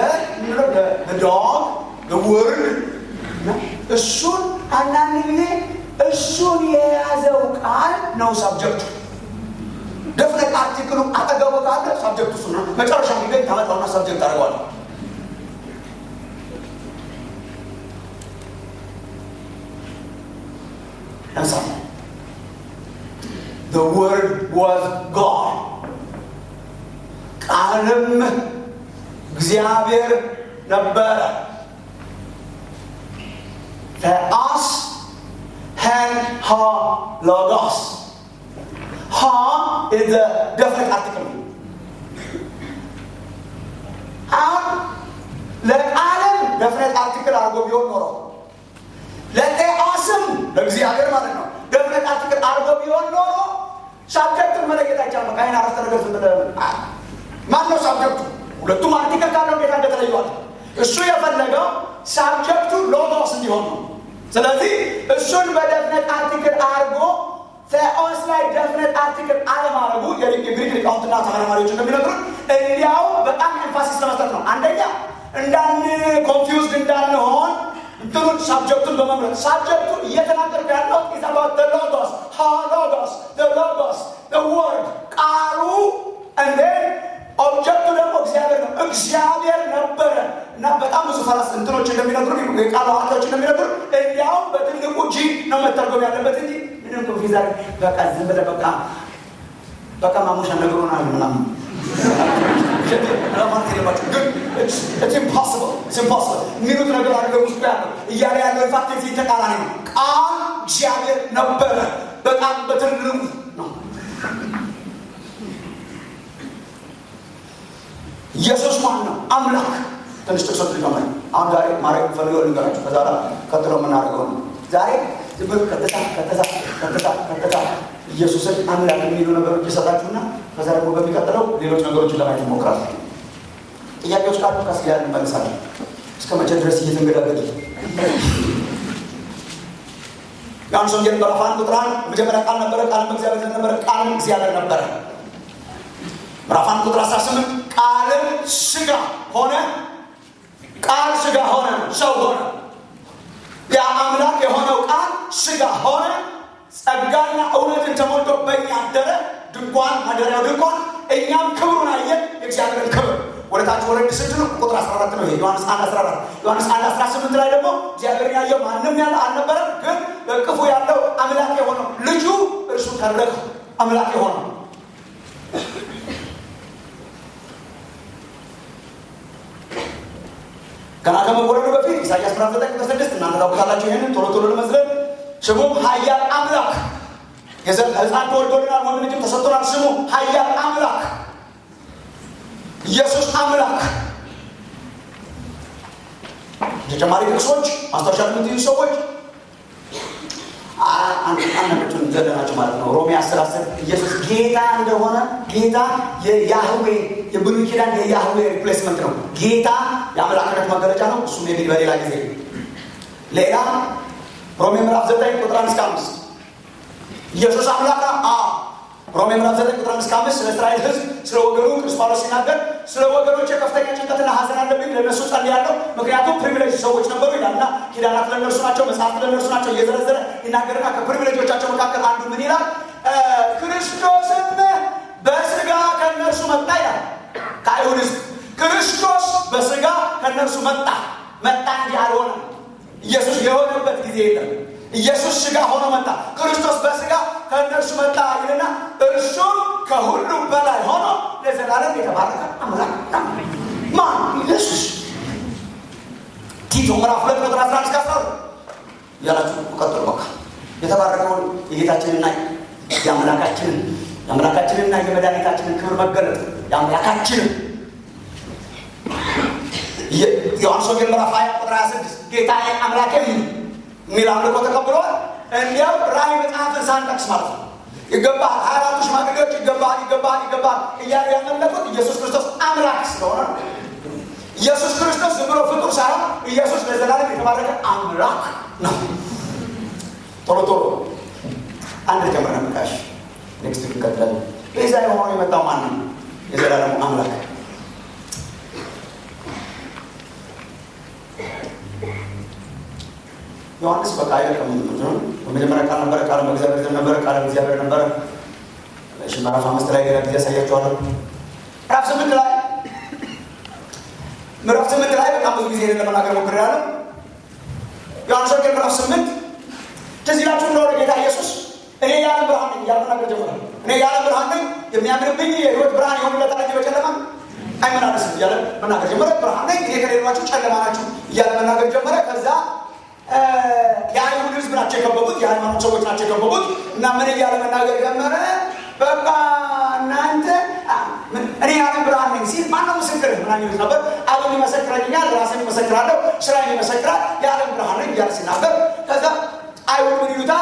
ዶግ ወርድ እሱን አንዳንድ ጊዜ እሱን የያዘው ቃል ነው ሳብጀክቱ። ደፍነት አርቲክሉ አጠገቡ ካለ ሳብጀክቱ እሱ ነው። መጨረሻ ሚገኝ ታመጣውና ሳብጀክት አድርገዋለሁ። ለምሳሌ the word was God ቃልም እግዚአብሔር ነበረ ተአስ ሄን ሀ ሎጎስ ሀ is the definite article አሁን ለቃልም ደፍነት አርቲክል አድርጎ ቢሆን ኖሮ ለጤኦስም ለእግዚአብሔር ማለት ነው ደፍነት አርቲክል አድርጎ ቢሆን ኖሮ ሳብጀክቱን መለየት አይቻልም። ከአይን አረፍተ ነገር ዝም ብለህ ማን ነው ሳብጀክቱ? ሁለቱም አርቲክል ካለው እንዴት እንደተለየዋል? እሱ የፈለገው ሳብጀክቱ ሎጎስ እንዲሆን ነው። ስለዚህ እሱን በደፍነት አርቲክል አድርጎ ቴኦስ ላይ ደፍነት አርቲክል አለማድረጉ የግሪክ ሊቃውንትና ተመራማሪዎች እንደሚነግሩት እንዲያው በጣም ኤንፋሲስ ለመስጠት ነው። አንደኛ እንዳን ኮንፊውዝድ እንዳንሆን እንትኑን ሳብጀክቱን በመምረጥ ሳብጀክቱን እየተናገርኩ ያለው ኢዝ አባውት ዘ ሎጎስ ሃ ሎጎስ ዘ ሎጎስ ዘ ወርድ ቃሉ እንዴ ኦብጀክቱ ደግሞ እግዚአብሔር ነው። እግዚአብሔር ነበረ እና በጣም ብዙ ፈላስ እንትኖች እንደሚነግሩ የቃሉ አዋቂዎች እንደሚነግሩ እንዲያውም በትልቁ ጂ ነው መተርጎም ያለበት እንጂ ምንም ኮንፊዛ በቃ ዝም ብለህ በቃ በቃ ማሙሻ ነግሮናል ምናምን ማለት የለባቸው ግን ኢምፖስብል ኢምፖስብል የሚሉት ነገር አለ ውስጡ ያለው እያለ ያለው ኢንፋክት የዚህ ተቃራኒ ነው። ቃል እግዚአብሔር ነበረ በጣም በትልቁ ነው። ኢየሱስ ማን ነው? አምላክ። ትንሽ ጥቅሶች ልጨምር። አሁን ዛሬ ማድረግ ፈልገው ልንገራችሁ። ከዛ ቀጥሎ የምናደርገው ነው። ዛሬ ዝም ብሎ ቀጥታ ቀጥታ ቀጥታ ቀጥታ ኢየሱስን አምላክ የሚሉ ነገሮች ይሰጣችሁና ከዛ ደግሞ በሚቀጥለው ሌሎች ነገሮችን ለማየት ይሞክራል። ጥያቄዎች ካሉ ቀስ እያልን እንመልሳለን። እስከ መቼ ድረስ እየተንገዳገድ ዮሐንስ ወንጌል ምዕራፍ አንድ ቁጥር አንድ መጀመሪያ ቃል ነበረ፣ ቃልም በእግዚአብሔር ዘንድ ነበረ፣ ቃልም እግዚአብሔር ነበረ። ምዕራፍ አንድ ቁጥር 18 ቃልም ስጋ ሆነ፣ ቃል ስጋ ሆነ፣ ሰው ሆነ። ያ አምላክ የሆነው ቃል ስጋ ሆነ፣ ጸጋና እውነትን ተሞልቶ በእኛ አደረ። ድንኳን ማደሪያው ድንኳን፣ እኛም ክብሩን አየን፣ የእግዚአብሔርን ክብር። ወደ ታች ወረድ ስትሉ ቁጥር 14 ነው። ዮሐንስ 1 14 ዮሐንስ 1 18 ላይ ደግሞ እግዚአብሔርን ያየው ማንም ያለ አልነበረም፣ ግን በቅፉ ያለው አምላክ የሆነው ልጁ እርሱ ተረከ አምላክ የሆነው ገና ከመወለዱ በፊት ኢሳያስ ምዕራፍ 9 ቁጥር 6 እናንተ ታውቁታላችሁ። ይህንን ቶሎ ቶሎ ለመዝለል ስሙም ኃያል አምላክ ሕፃን ተወልዶልናል፣ ወንድ ልጅም ተሰጥቶናል። ስሙ ኃያል አምላክ ኢየሱስ አምላክ። ተጨማሪ ጥቅሶች ማስታወሻ የምትይዙ ሰዎች አንዳንዶቹን ዘለናቸው ማለት ነው። ሮሜ አስር አስር ኢየሱስ ጌታ እንደሆነ ጌታ የያህዌ የብሉይ ኪዳን የያህዌ ሪፕሌስመንት ነው። ጌታ የአምላክነት መገለጫ ነው። እሱም የሚል በሌላ ጊዜ ሌላ ሮሜ ምዕራፍ ዘጠኝ ቁጥር አንድ እስከ አምስት ኢየሱስ አምላክ ነው። ሮሜ ምዕራፍ ዘጠኝ ቁጥር አንድ እስከ አምስት ስለ እስራኤል ሕዝብ ስለ ወገኑ ቅዱስ ጳውሎስ ሲናገር ስለ ወገኖች ከፍተኛ ጭንቀትና ሐዘን አለብኝ፣ ለእነሱ ጸልያለሁ፣ ምክንያቱም ፕሪቪሌጅ ሰዎች ነበሩ ይላልና ኪዳናት ለእነርሱ ናቸው፣ መጽሐፍት ለእነርሱ ናቸው እየዘረዘረ ይናገርና ከፕሪቪሌጆቻቸው መካከል አንዱ ምን ይላል? ክርስቶስም በስጋ ከእነርሱ መጣ ይላል። ከአይሁድ ሕዝብ ክርስቶስ በስጋ ከእነርሱ መጣ መጣ እንጂ አልሆነም። ኢየሱስ የሆነበት ጊዜ የለም። ኢየሱስ ስጋ ሆኖ መጣ። ክርስቶስ በስጋ ከእነርሱ መጣ ይልና እርሱም ከሁሉ በላይ ሆኖ ለዘላለም የተባረከ አምላክ ነው። ማን? ኢየሱስ። ቲቶ ምዕራፍ ሁለት ቁጥር አስራ አንድ እስከ አስራ ሁለት እያላችሁ ቀጥሉ። በቃ የተባረከውን የጌታችንና የአምላካችንን የአምላካችንና የመድኃኒታችንን ክብር መገለጥ የአምላካችንን ዮሐንስ ወንጌል ምዕራፍ ሀያ ቁጥር ሀያ ስድስት ጌታ አምላኬም የሚል አምልኮ ተቀብለዋል። እንዲያው ራእይ መጽሐፍን ሳንጠቅስ ማለት ነው። ይገባል ሀያ አራቱ ሽማግሌዎች ይገባል ይገባል ይገባል እያሉ ያመለኩት ኢየሱስ ክርስቶስ አምላክ ስለሆነ ነው። ኢየሱስ ክርስቶስ ዝም ብሎ ፍጡር ሳይሆን ኢየሱስ ለዘላለም የተባረከ አምላክ ነው። ቶሎ ቶሎ አንድ ጀምር ነምቃሽ ኔክስት እንቀጥላለን። ቤዛ የሆነው የመጣው ማን ነው? የዘላለሙ አምላክ ዮሐንስ በቃ አይለቅም። በመጀመሪያ ቃል ነበረ፣ ቃል በእግዚአብሔር ዘንድ ነበረ፣ ቃል እግዚአብሔር ነበረ። እሺ ምዕራፍ አምስት ላይ ሌላ ጊዜ ያሳያችኋለሁ። ምዕራፍ ስምንት ላይ ምዕራፍ ስምንት ላይ በጣም ብዙ ጊዜ ለመናገር ሞክሬያለሁ። ዮሐንስ ወንጌል ምዕራፍ ስምንት ትዝ ይላችሁ እንደሆነ ጌታ ኢየሱስ እኔ የዓለም ብርሃን ነኝ እያለ መናገር ጀመረ። እኔ የዓለም ብርሃን ነኝ፣ የሚያምንብኝ የሕይወት ብርሃን ይሆንለታል እንጂ በጨለማ አይመላለስም እያለ መናገር ጀመረ። ብርሃን ነኝ፣ እኔ ከሌሏችሁ ጨለማ ናችሁ እያለ መናገር ጀመረ። ከዛ የአይሁድ ህዝብ ናቸው የከበቡት፣ የሃይማኖት ሰዎች ናቸው የከበቡት እና ምን እያለ መናገር ጀመረ? በቃ እናንተ እኔ የዓለም ብርሃን ነኝ ሲል ማነው ምስክር ምናምን ይሉት ነበር። አብን ይመሰክረኛል፣ ራስን ይመሰክራለሁ፣ ስራዬን ይመሰክራል፣ የዓለም ብርሃን ነኝ እያለ ሲናገር ከዛ አይሁድ ምን ይሉታል?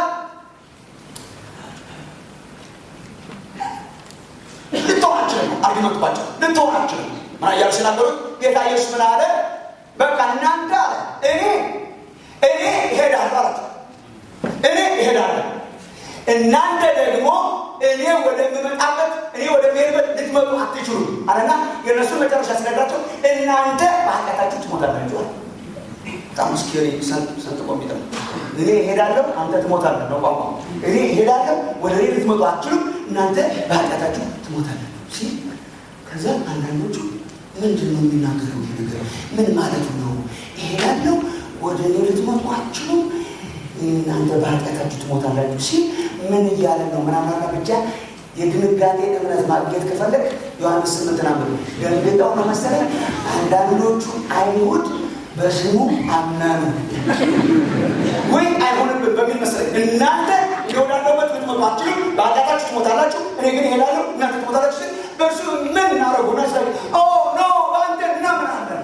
ልትሆናችንም አርጊመንቱባቸው ልትሆናችንም ምና እያሉ ሲናገሩት ጌታ ኢየሱስ ምን አለ? በቃ እናንተ አለ እኔ እኔ እሄዳለሁ አላቸው። እኔ እሄዳለሁ እናንተ ደግሞ እኔ ወደምመጣበት እኔ ወደሚሄድበት ልትመጡ አትችሉም አለና የእነሱን መጨረሻ ሲነግራቸው እናንተ በኃጢአታችሁ ትሞታላችሁ አለ። በጣም ስኬሪ ሰንጥቆ የሚጠም እኔ እሄዳለሁ አንተ ትሞታለህ ነው ቋንቋ። እኔ እሄዳለሁ ወደ እኔ ልትመጡ አትችሉም እናንተ በኃጢአታችሁ ትሞታላችሁ ሲል ከዛ አንዳንዶቹ ምንድን ነው የሚናገረው ነገር ምን ማለቱ ነው? እሄዳለሁ ወደ እኔ ልትመጡ አትችሉም እናንተ በኃጢአታችሁ ትሞታላችሁ ሲል ምን እያለ ነው? ምናምናና ብቻ የድንጋጤ እምነት ማግኘት ከፈለግ ዮሐንስ ስምንት ናምር ደንግጠው ነው መሰለኝ አንዳንዶቹ አይሁድ በስሙ አመኑ ወይ አይሆንብን በሚል መሰለኝ እናንተ የወዳለበት ልትመጡ አትችሉም፣ በኃጢአታችሁ ትሞታላችሁ፣ እኔ ግን እሄዳለሁ እናንተ ትሞታላችሁ ሲል በእርሱ ምን እናደረጉ ና ኖ በአንተ እናምናለን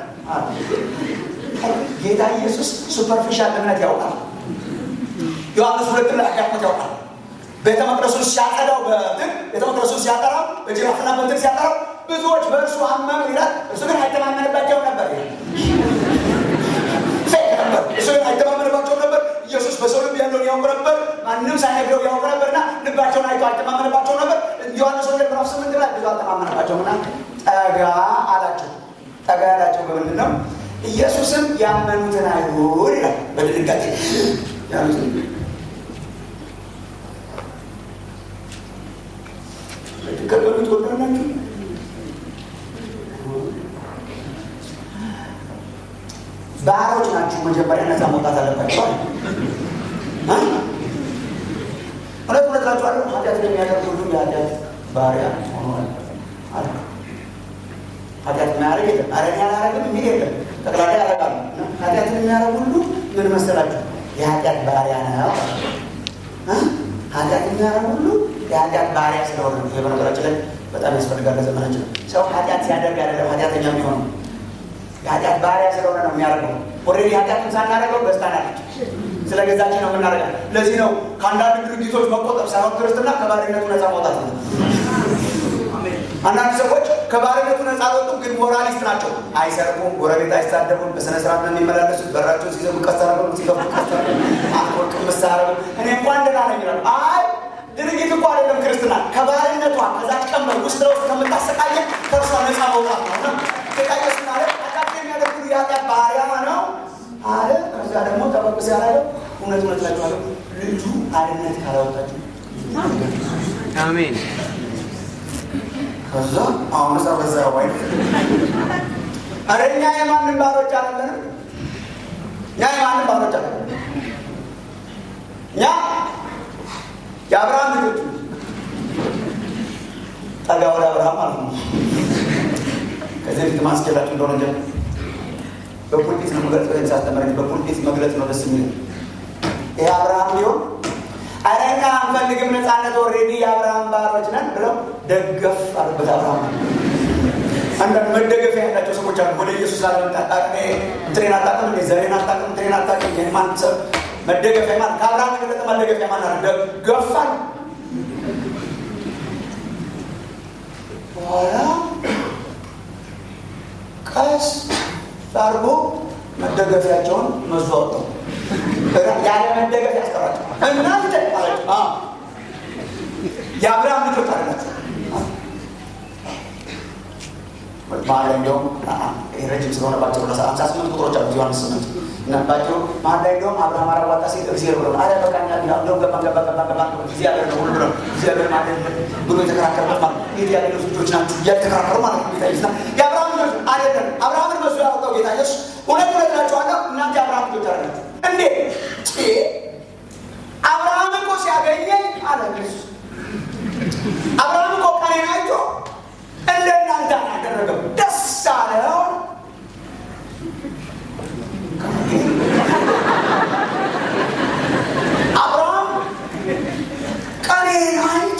ጌታ ኢየሱስ ሱፐርፊሻል እምነት ያውቃል። ዮሐንስ ሁለት ላይ አጋጥሞት ያውቃል። ቤተ መቅደሱን ሲያጠዳው በትን ቤተ መቅደሱን ሲያጠራው በጅራፍና በትን ሲያጠራው ብዙዎች በእርሱ አመኑ ይላል። እርሱ ግን አይተማመንባቸው ነበር ፌክ ነበር። እሱ ግን አይተማመንባቸው ነበር። ኢየሱስ በሰው ልብ ያለውን ያውቅ ነበር። ማንም ሳይነግረው ያውቅ ነበርና ልባቸውን አይቶ አይተማመንባቸው ነበር። ዮሐንስ ወንጌል ምዕራፍ ስምንት ላይ ብዙ አልተማመንባቸውና ጠጋ አላቸው። ጠጋ ያላቸው በምንድን ነው? ኢየሱስም ያመኑትን አይሁድ ይላል በድንጋጤ ያሉትን ልትቀበሉ ትወዳላችሁ? ባሮች ናችሁ። መጀመሪያ ነፃ መውጣት አለባቸው። እውነት እውነት እላችኋለሁ ኃጢአትን የሚያደርግ ሁሉ የኃጢአት ባሪያ ሆኗል አለ። ኃጢአት የሚያደርግ የለም። ኧረ እኔ አላደርግም የሚል የለም። ጠቅላላ ያደርጋሉ። ኃጢአትን የሚያደርግ ሁሉ ምን መሰላችሁ? የኃጢአት ባሪያ ነው። ኃጢአት የሚያደርግ ሁሉ የኃጢአት ባሪያ ስለሆነ ነው። ይሄ በነገራችን ላይ በጣም ያስፈልጋል ለዘመናችን። ሰው ኃጢአት ሲያደርግ አይደለም ኃጢአተኛ የሚሆነው የኃጢአት ባሪያ ስለሆነ ነው የሚያደርገው። ኦልሬዲ ኃጢአትን ሳናደርገው ገዝታናለች። ስለ ገዛችን ነው የምናደርጋል። ለዚህ ነው ከአንዳንድ ድርጊቶች መቆጠብ ሳይሆን ክርስትና ከባሪነቱ ነፃ መውጣት ነው። አንዳንድ ሰዎች ከባርነቱ ነፃ አልወጡም፣ ግን ሞራሊስት ናቸው። አይሰርቁም፣ ጎረቤት አይሳደቡም፣ በስነ ስርዓት ነው የሚመላለሱት። በራቸውን ሲዘጉ ቀስ አደረጉ፣ ሲከፍቱ ቀስ አደረጉ፣ አልኮል ቅምስ አደረጉ። እኔ እንኳን ደህና ነኝ ይላሉ። አይ ድርጊት እኮ አይደለም ክርስትና፣ ከባርነቷ ከዛች ቀንበር ውስጥ ለውስጥ ከምታሰቃየን ከእርሷ ነፃ መውጣት ነው። እና ተቃየስ አለ ኃጢአት የሚያደርጉ የኃጢአት ባሪያ ነው አለ። ከዛ ደግሞ ጠበቅ ሲያደርገው እውነት እውነት እላችኋለሁ ልጁ አርነት ካላወጣችሁ አሜን። ከዛ አሁን ሰ በዛ ወይ ኧረ እኛ የማንም ባሮች አይደለንም። እኛ የማንም ባሮች አለ እኛ የአብርሃም ልጆች ጠጋ ወደ አብርሃም ማለት ነው። ከዚህ ፊት ማስኬላችሁ እንደሆነ ጀ በፑልፒት ነው መግለጽ ወይም ሳስተምረ በፑልፒት መግለጽ ነው ደስ የሚል ይህ አብርሃም ቢሆን ኧረ እኛ አንፈልግም ነፃነት ኦልሬዲ የአብርሃም ባሮች ነን ብለው ደገፍ አሉበት አብርሃም አንዳንድ መደገፊያ ያላቸው ሰዎች አሉ። ወደ ኢየሱስ ላለመምጣት እንትኔን አታውቅም እንዴ ዘሬን አታውቅም እንትኔን አታውቅም የማን ሰብ መደገፊያ ማን ከአብርሃም የበለጠ መደገፊያ ማን አለ? ደገፋል በኋላ ቀስ አድርጎ መደገፊያቸውን መዞ አወጣው። ያለ መደገፍ ያስቀራቸው እናንተ አላቸው። የአብርሃም ልጆች አላቸው። መሀል ላይ እንዲያውም ረጅም ስለሆነባቸው ሀምሳ ስምንት ቁጥሮች አሉ ዮሐንስ ስምንት ነባቸው መሀል ላይ እንዲያውም አብርሃም አራዋጣ ሴት እግዚአብሔር ብሎ አረ በቃ እንደው ገባ ገባ ገባ ገባ እግዚአብሔር ነው ሁሉ ብሎ እግዚአብሔር ማለት ብሎ የተከራከረበት ማለት ይህ ያሌሎች ልጆች ናቸው እያተከራከሩ ማለት ነው ጌታ ኢየሱስ የአብርሃም ልጆች አይደለም አብርሃምን በሱ ያወጣው ጌታ ኢየሱስ እውነት እውነት እላችኋለሁ እናንተ የአብርሃም ልጆች አይደላችሁ እንዴ አብርሃም እኮ ሲያገኘኝ አለ ኢየሱስ አብርሃም እኮ ቀኔን አይቶ እንደ እናንተ አላደረገም ደስ አለው አብርሃም ቀኔን አይቶ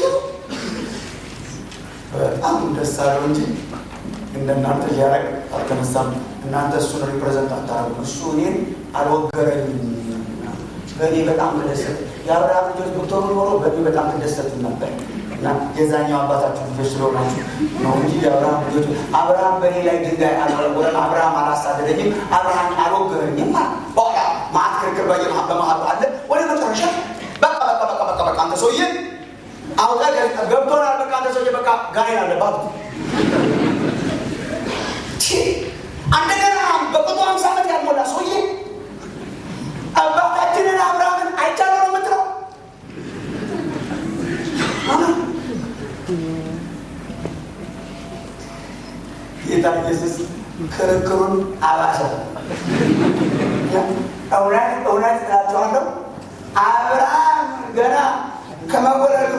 በጣም ደስ አለው እንጂ እንደናንተ እያረግ አልተነሳም እናንተ እሱን ሪፕሬዘንት አታረጉ እሱ እኔን አልወገረኝም በእኔ በጣም ተደሰት የአብርሃም ልጆች ብትሆኑ ኖሮ በእኔ በጣም ትደሰቱ ነበር እና የዛኛው አባታችሁ ልጆች ስለሆናችሁ ነው እንጂ የአብርሃም ልጆች አብርሃም በእኔ ላይ ድንጋይ አልወረወረም አብርሃም አላሳደደኝም አብርሃም አልወገረኝም በኋላ ማት ክርክር በመሀሉ አለ ወደ መጨረሻ በቃ በቃ በቃ በቃ በቃ አንተ ሰውዬ አውጣ ገብቶናል በቃ አንተ ሰውዬ በቃ ጋኔን አለባት እንደገና በቁጡ ሀምሳ ዓመት ያልሞላ ሰውዬ አባታችንን አብርሃምን አይቻለው ነው የምትለው ጌታ ኢየሱስ ክርክሩን አባሰ እውነት እውነት እላቸዋለሁ አብርሃም ገና ከመወለዱ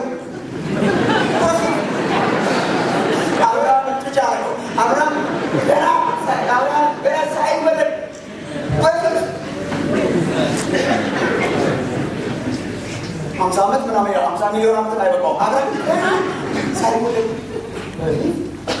አብርሃም ብቻ ነው አብርሃም ገና አብርሃም ገና ሳይወለድ በፊት ሀምሳ ዓመት ምናምን ሀምሳ ሚሊዮን ዓመት አይበቃውም። አብርሃም ገና ሳይወለድ በፊት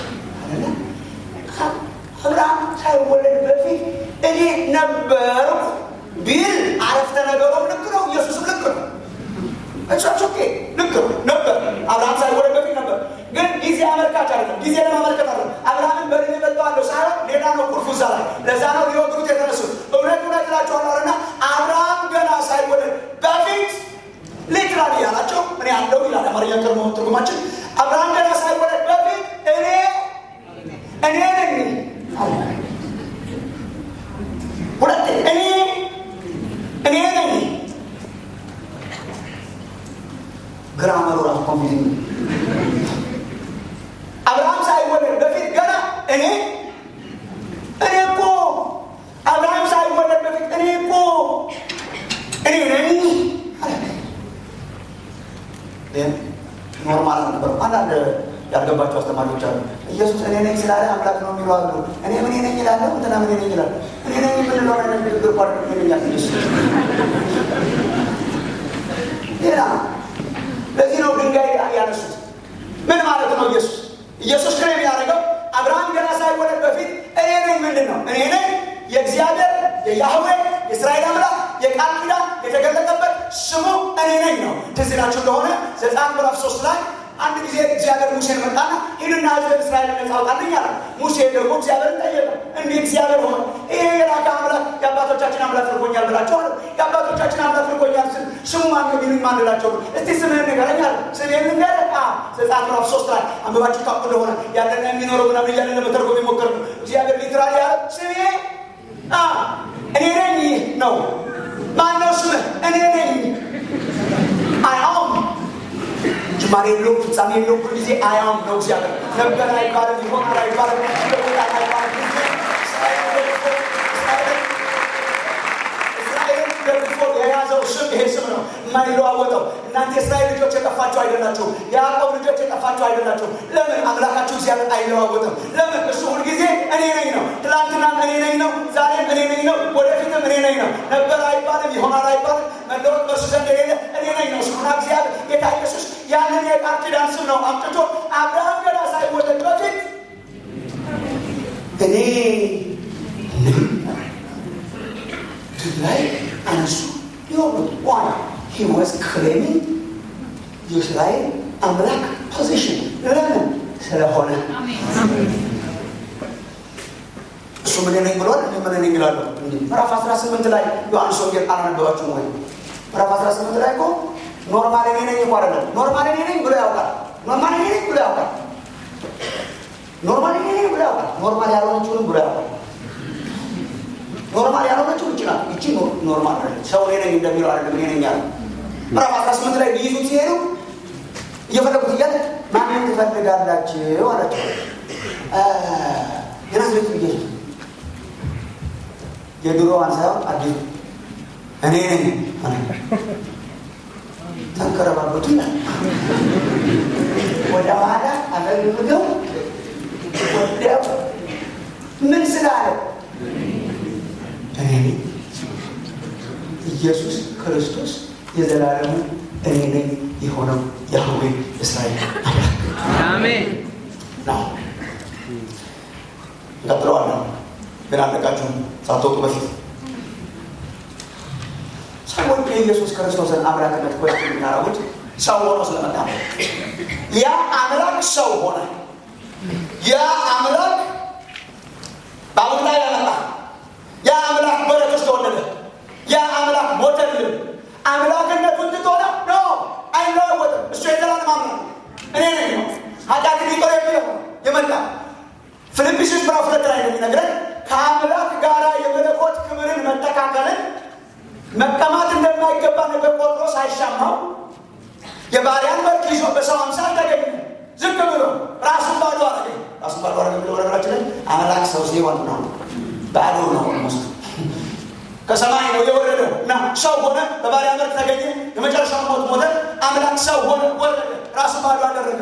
አብርሃም ሳይወለድ በፊት እኔ ነበርኩ ቢል አረፍተ ነገሩም ልክ ነው፣ ኢየሱስም ልክ ነው። እቻች ኦኬ ልክ ነው ነበር። አብርሃም ሳይወለድ በፊት ነበር። ግን ጊዜ አመልካች አይደለም። ጊዜ ለማመልከት አለ። አብርሃምን በድን በልጠዋለሁ ሳይሆን ሌላ ነው ቁልፉ እዛ ላይ። ለዛ ነው ሊወግሩት የተነሱት። እውነት እውነት እላቸዋለሁ እና አብርሃም ገና ሳይወለድ በፊት ሊትራሊ ያላቸው እኔ አለው ይላል አማርኛ ቀድሞ ትርጉማችን። አብርሃም ገና ሳይወለድ በፊት እኔ እኔ ነኝ ሁለት እኔ እኔ ነኝ ግራመሩ ራሱ ኮንፊዚንግ አብርሃም ሳይወለድ በፊት ገና እኔ እኔ እኮ አብርሃም ሳይወለድ በፊት እኔ እኮ እኔ ነኝ ኖርማል ነበር። አንዳንድ ያልገባቸው አስተማሪዎች አሉ። ኢየሱስ እኔ ነኝ ስላለ አምላክ ነው የሚሉ አሉ። እኔ ምን ነኝ ይላለሁ፣ እንትና ምን ነኝ ይላል። እኔ ነኝ የምንለው አይነት ንግግር ኳ ይለኛል ኢየሱስ ሌላ ለዚህ ነው ድንጋይ ያነሱት። ምን ማለት ነው? ኢየሱስ ኢየሱስ ክሬም ያደረገው አብርሃም ገና ሳይወለድ በፊት እኔ ነኝ ምንድን ነው? እኔ ነኝ የእግዚአብሔር የያህዌ የእስራኤል አምላክ የቃል ኪዳን የተገለጠበት ስሙ እኔ ነኝ ነው። ትዝ ይላችሁ እንደሆነ ዘጸአት ምዕራፍ ሶስት ላይ አንድ ጊዜ እግዚአብሔር ሙሴን መጣና ሂድና ሕዝብን እስራኤል ነጻ አውጣልኝ አለ። ሙሴ ደግሞ እግዚአብሔርን ጠየቀ። እንዲህ እግዚአብሔር ሆነ ይሄ የላከ አምላክ የአባቶቻችን አምላክ ልኮኛል ብላቸው አለ። የአባቶቻችን አምላክ ልኮኛል ስል ስሙ ማን ነው ቢሉኝ ማን ልላቸው ነው? እስቲ ስምህን ንገረኝ አለ። ስምህን ንገረኝ። ዘጸአት ምዕራፍ ሶስት ላይ አንብባችሁ ታውቁ እንደሆነ ያለና የሚኖረው ምናምን እያለ ለመተርጎም የሞከር ነው። እግዚአብሔር ሊትራሊ ያለ ስሜ እኔ ነኝ ነው። ማን ነው ስምህ? እኔ ነኝ አያውም ጅማሬ የለውም፣ ፍጻሜ የለውም። ሁል ጊዜ አያም ነው እግዚአብሔር። ነበር አይባልም፣ ይሆናል አይባልም፣ ይለወጣል አይባልም። የማይለዋወጠው እናንተ የእስራኤል ልጆች የጠፋችሁ አይደላችሁም። የያዕቆብ ልጆች የጠፋችሁ አይደላችሁም። ለምን አምላካችሁ እግዚአብሔር አይለዋወጥም? ለምን እሱ ሁልጊዜ እኔ ነኝ ነው። ትናንትናም እኔ ነኝ ነው፣ ዛሬም እኔ ነኝ ነው፣ ወደፊትም እኔ ነኝ ነው። ነበር አይባልም፣ ይሆናል አይባልም። መለወጥ በእርሱ ዘንድ የሌለ እኔ ነኝ ነው። ስሙና እግዚአብሔር ጌታ ኢየሱስ ያንን የቃል ኪዳን ስም ነው አምጥቶ አብርሃም ገና ሳይወለድ በፊት እኔ ላይ አነሱ የሆኑት ዋና ሂ ዋዝ ክሌሚንግ የእስራኤል አምላክ ፖዚሽን ለምን ስለሆነ እሱ ምን ነኝ ብሏል። እኔ ምን ነኝ እላለሁ። እንዲህ ምዕራፍ 18 ላይ ዮሐንስ ወንጌል አላነበባችሁም ወይ? ምዕራፍ 18 ላይ እኮ ኖርማል እኔ ነኝ እኮ አይደለም። ኖርማል እኔ ነኝ ብሎ ያውቃል። ኖርማል እኔ ነኝ ብሎ ያውቃል። ኖርማል እኔ ነኝ ብሎ ያውቃል። ኖርማል ያልሆነችውንም ብሎ ያውቃል። ኖርማል ያልሆነችው ይቺ ናት። ይቺ ኖርማል አይደለም። ሰው እኔ ነኝ እንደሚለው አይደለም። እኔ ነኝ ያለ ምዕራፍ 18 ላይ ሊይዙት ሲሄዱ እየፈለጉት እያለ ማንን ትፈልጋላችሁ አላቸው። የናዝሬቱ ኢየሱስ የድሮዋን ሳይሆን አዲሱ እኔ ነኝ ተንከረባበቱ ይላል። ወደ ኋላ አፈግምገው ወዲያው ምን ስላለ እኔ ነኝ ኢየሱስ ክርስቶስ የዘላለሙ እኔ ነኝ የሆነው ያህዌ እስራኤል አሜን ነው። እንቀጥለዋለን ግን አለቃችሁም ሳትወጡ በፊት ሰዎች የኢየሱስ ክርስቶስን አምላክነት ኮስት የሚያደርጉት ሰው ሆኖ ስለመጣ ነው። ያ አምላክ ሰው ሆነ። ያ አምላክ በአቡና ያመጣ ያ አምላክ በረት ውስጥ ተወለደ። ያ አምላክ ሞተልን። አምላክነቱን ትቶ ነው ኖ አይለወጥም። እሱ የዘላለም አምላክ እኔ ነኝ ነው ኃጢአትን ይቅር የሚለው የመጣ ፊልጵስዩስ ምዕራፍ ሁለት ላይ እንደሚነግረን ከአምላክ ጋር የመለኮት ክብርን መተካከልን መቀማት እንደማይገባ ነገር ቆጥሮ ሳይሻማው የባሪያን መልክ ይዞ በሰው አምሳል ተገኘ። ዝቅ ብሎ ራሱን ባዶ አረገ። ራሱን ባዶ አረገ ብሎ ነገራችን ላይ አምላክ ሰው ሲሆን ነው ባዶ ነው ኦልሞስት ከሰማይ ነው የወረደው እና ሰው ሆነ። በባሪያ መልክ ተገኘ። የመጨረሻው ሞት ሞተ። አምላክ ሰው ሆነ፣ ወረደ፣ ራሱን ባዶ አደረገ።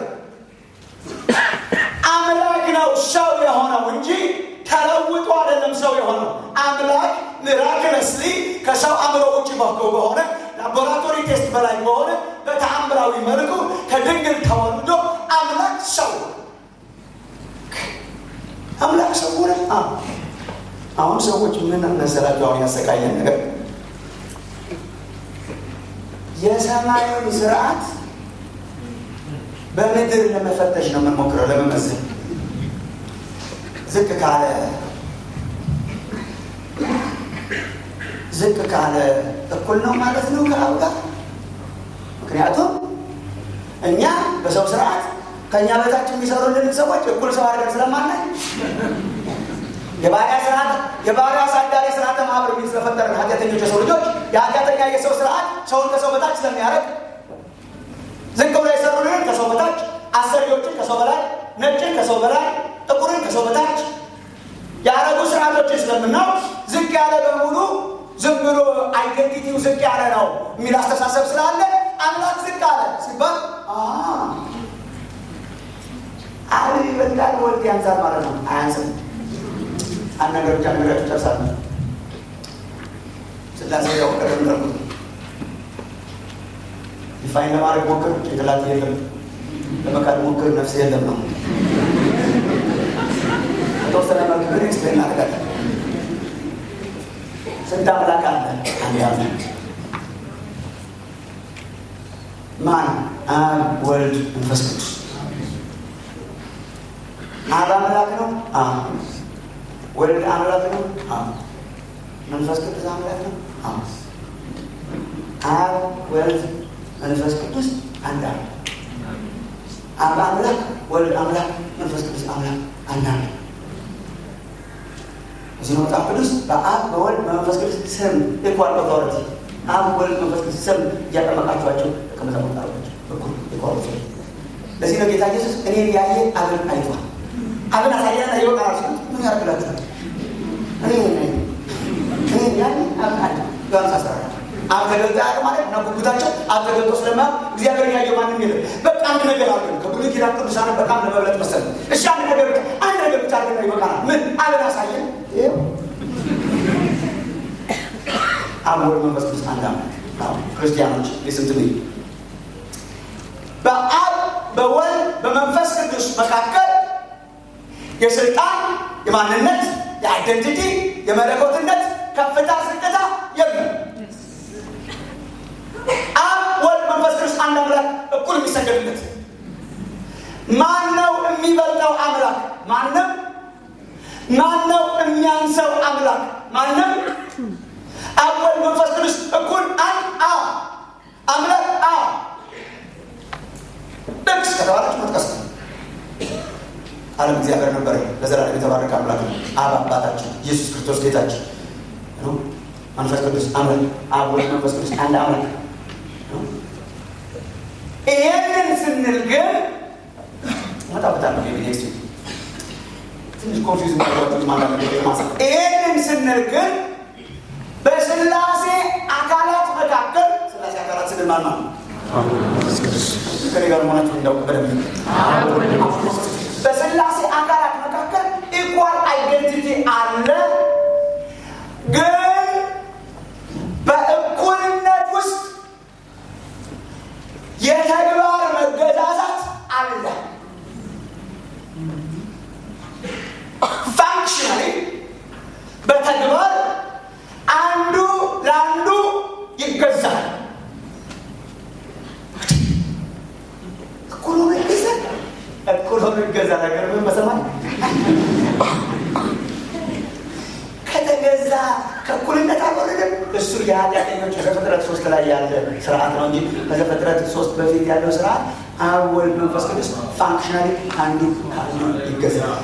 አምላክ ነው ሰው የሆነው እንጂ ተለውጦ አይደለም ሰው የሆነው። አምላክ ሚራክለስሊ ከሰው አእምሮ ውጭ በኩል በሆነ ላቦራቶሪ ቴስት በላይ በሆነ በተአምራዊ መልኩ ከድንግል ተወልዶ አምላክ ሰው አምላክ ሰው ሆነ። አሁን ሰዎች ምን መሰላቸው? አሁን ያሰቃየን ነገር የሰማዩን ስርዓት በምድር ለመፈተሽ ነው የምንሞክረው፣ ለመመዘን ዝቅ ካለ ዝቅ ካለ እኩል ነው ማለት ነው ከአብ ጋር። ምክንያቱም እኛ በሰው ስርዓት ከእኛ በታች የሚሰሩልን ሰዎች እኩል ሰው አድርገን ስለማናይ የባሪያ ስርዓት የባሪያ አሳዳሪ ስርዓተ ማህበር የሚል ስለፈጠረን ኃጢአተኞች የሰው ልጆች የኃጢአተኛ የሰው ስርዓት ሰውን ከሰው በታች ስለሚያደርግ ዝቅ ብሎ የሰሩልን ከሰው በታች አሰሪዎችን ከሰው በላይ ነጭን ከሰው በላይ ጥቁርን ከሰው በታች ያረጉ ስርዓቶችን ስለምናውቅ ዝቅ ያለ በሙሉ ዝም ብሎ አይደንቲቲው ዝቅ ያለ ነው የሚል አስተሳሰብ ስላለ አምላክ ዝቅ አለ ሲባል አብ ይበልጣል ወልድ ያንሳል ማለት ነው። አያንስም። አንድ ነገር ብቻ ነገራችሁ ጨርሳለሁ። ስላሴ ያው ቀደም እንዳልኩት ዲፋይን ለማድረግ ሞክር፣ ጭንቅላት የለም። ለመካድ ሞክር፣ ነፍስ የለም ነው። በተወሰነ መልክ ግን ኤክስፕሌን እናደርጋለን። ስንት አምላክ አለ? አንድ አምላክ ማን? አብ፣ ወልድ፣ መንፈስ ቅዱስ። አብ አምላክ ነው። አዎ። ወልድ አምላክ ነው። አዎ። መንፈስ ቅዱስ አምላክ ነው። አዎ። አብ፣ ወልድ፣ መንፈስ ቅዱስ አንድ አምላክ። አብ አምላክ፣ ወልድ አምላክ፣ መንፈስ ቅዱስ አምላክ አንድ አምላክ። እዚህ ነው መጽሐፍ ቅዱስ በአብ በወልድ በመንፈስ ቅዱስ ስም ኢኳል ኦቶሪቲ አብ ወልድ መንፈስ ቅዱስ ስም እያጠመቃችኋቸው ደቀ መዛሙርት አድርጓቸው እኩል ኢኳል ኦቶሪቲ። ለዚህ ነው ጌታ ኢየሱስ እኔን ያየ አብን አይቷል። አብን አሳያና ይወጣል ሲሉት ምን ያደርግላችኋል? እኔ ነኝ እኔን ያየ አብን አየ ዮሐንስ አስራ አራት አብ ተገልጦ ያለ ማለት እና ጉጉታቸው አብ ተገልጦ ስለማያውቅ እግዚአብሔር ያየው ማንም የለም። በቃ አንድ ነገር አለ። ከብሉይ ኪዳን ቅዱሳን በጣም ለመብለጥ መሰለኝ። እሺ አንድ ነገር ብቻ አንድ ነገር ብቻ አድርገን ይበቃናል። ምን አብን አሳየን። ይኸው አብ ወልድ መንፈስ ቅዱስ አንድ አምላክ። አዎ ክርስቲያኖች ሊስን ቱ ሚ በአብ በወልድ በመንፈስ ቅዱስ መካከል የስልጣን የማንነት የአይደንቲቲ የመለኮትነት ከፍታ ዝቅታ የለም። አብ ወልድ መንፈስ ቅዱስ አንድ አምላክ እኩል የሚሰገድለት ማን ነው የሚበልጠው አምላክ? ማንም። ማን ነው የሚያንሰው አምላክ? ማንም። አብ ወልድ መንፈስ ቅዱስ እኩል አንድ አ አምላክ አ ጥቅስ ከተባለች መጥቀስ ነው። ዓለም እግዚአብሔር ነበረ ለዘላለም የተባረከ አምላክ ነው። አብ አባታችን፣ ኢየሱስ ክርስቶስ ጌታችን ነው። መንፈስ ቅዱስ አምላክ፣ አብ ወልድ መንፈስ ቅዱስ አንድ አምላክ ነው። ይሄንን ስንል ግን መጣበታለሁ ኔክስት ትንሽ ኮንፊውዝ ማድረጋችሁ ማለት ነው። ይሄንን ስንል ግን በስላሴ አካላት መካከል ስላሴ አካላት ስንል ማን ነው? ከኔ ጋር መሆናችሁ እንዳውቅ በደንብ በስላሴ አካላት መካከል ኢኳል አይደንቲቲ አለ፣ ግን በእኩልነት ውስጥ የተግባር መገዛዛት አለ። ፋንክሽናሊ በተግባር አንዱ ለአንዱ ይገዛል። እኩል ሆኖ ይገዛል። እኩል ሆኖ ይገዛል። ነገር ምን መሰማት ከተገዛ ከእኩልነት አልወረደም። እሱ የኃጢአተኞች ዘፍጥረት ሶስት ላይ ያለ ስርዓት ነው እንጂ ከዘፍጥረት ሶስት በፊት ያለው ስርዓት አብ ወልድ መንፈስ ቅዱስ ፋንክሽናሊ አንዱ ከአንዱ ይገዛል።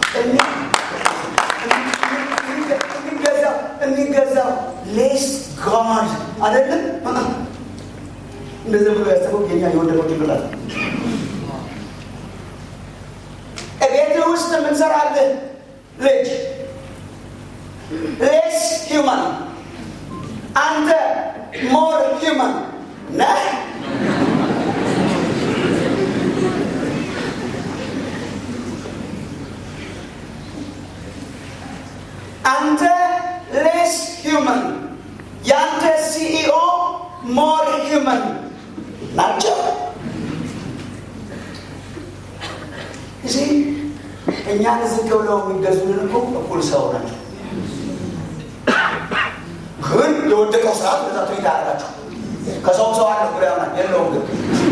የሚገዛው የሚገዛው ሌስ ጋድ አይደለም። እንደዚህ ብሎ ያሰበው የኛ የወደቀው ጭንቅላት ቤት ውስጥ የምንሰራልህ ልጅ ሌስ ሂውማን አንተ ሞር ሂውማን ነህ። አንተ ሌስ ሂውማን፣ የአንተ ሲኢኦ ሞር ሂውማን ናቸው። እዚህ እኛን ዝቅ ብለው የሚገዙልን እኮ እኩል ሰው ናቸው። ግን የወደቀው ስርዓት በዛ ትሪት አያደርጋቸው። ከሰውም ሰው አለ ብሎ ያምናል። የለውም ግን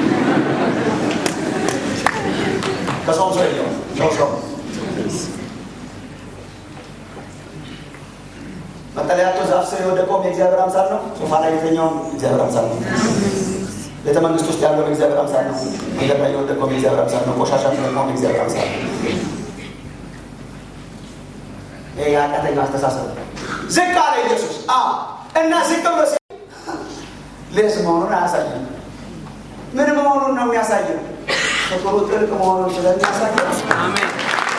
ከሰውም ሰው የለውም። ሰው ሰው መጠለያቶ ዛፍ ስር የወደቀውም የእግዚአብሔር አምሳል ነው። ሶፋ ላይ የተኛውም የእግዚአብሔር አምሳል ነው። ቤተ መንግስት ውስጥ ያለው የእግዚአብሔር አምሳል ነው። መንገድ ላይ የወደቀውም የእግዚአብሔር አምሳል ነው። ቆሻሻ የሚለቀውም የእግዚአብሔር አምሳል ነው። ይህ የኃጢአተኛው አስተሳሰብ ዝቅ አለ ኢየሱስ እና ዝቅ ብሎ ሌስ መሆኑን አያሳይም። ምን መሆኑን ነው የሚያሳየው? ፍቅሩ ጥልቅ መሆኑን ስለሚያሳየው አሜን።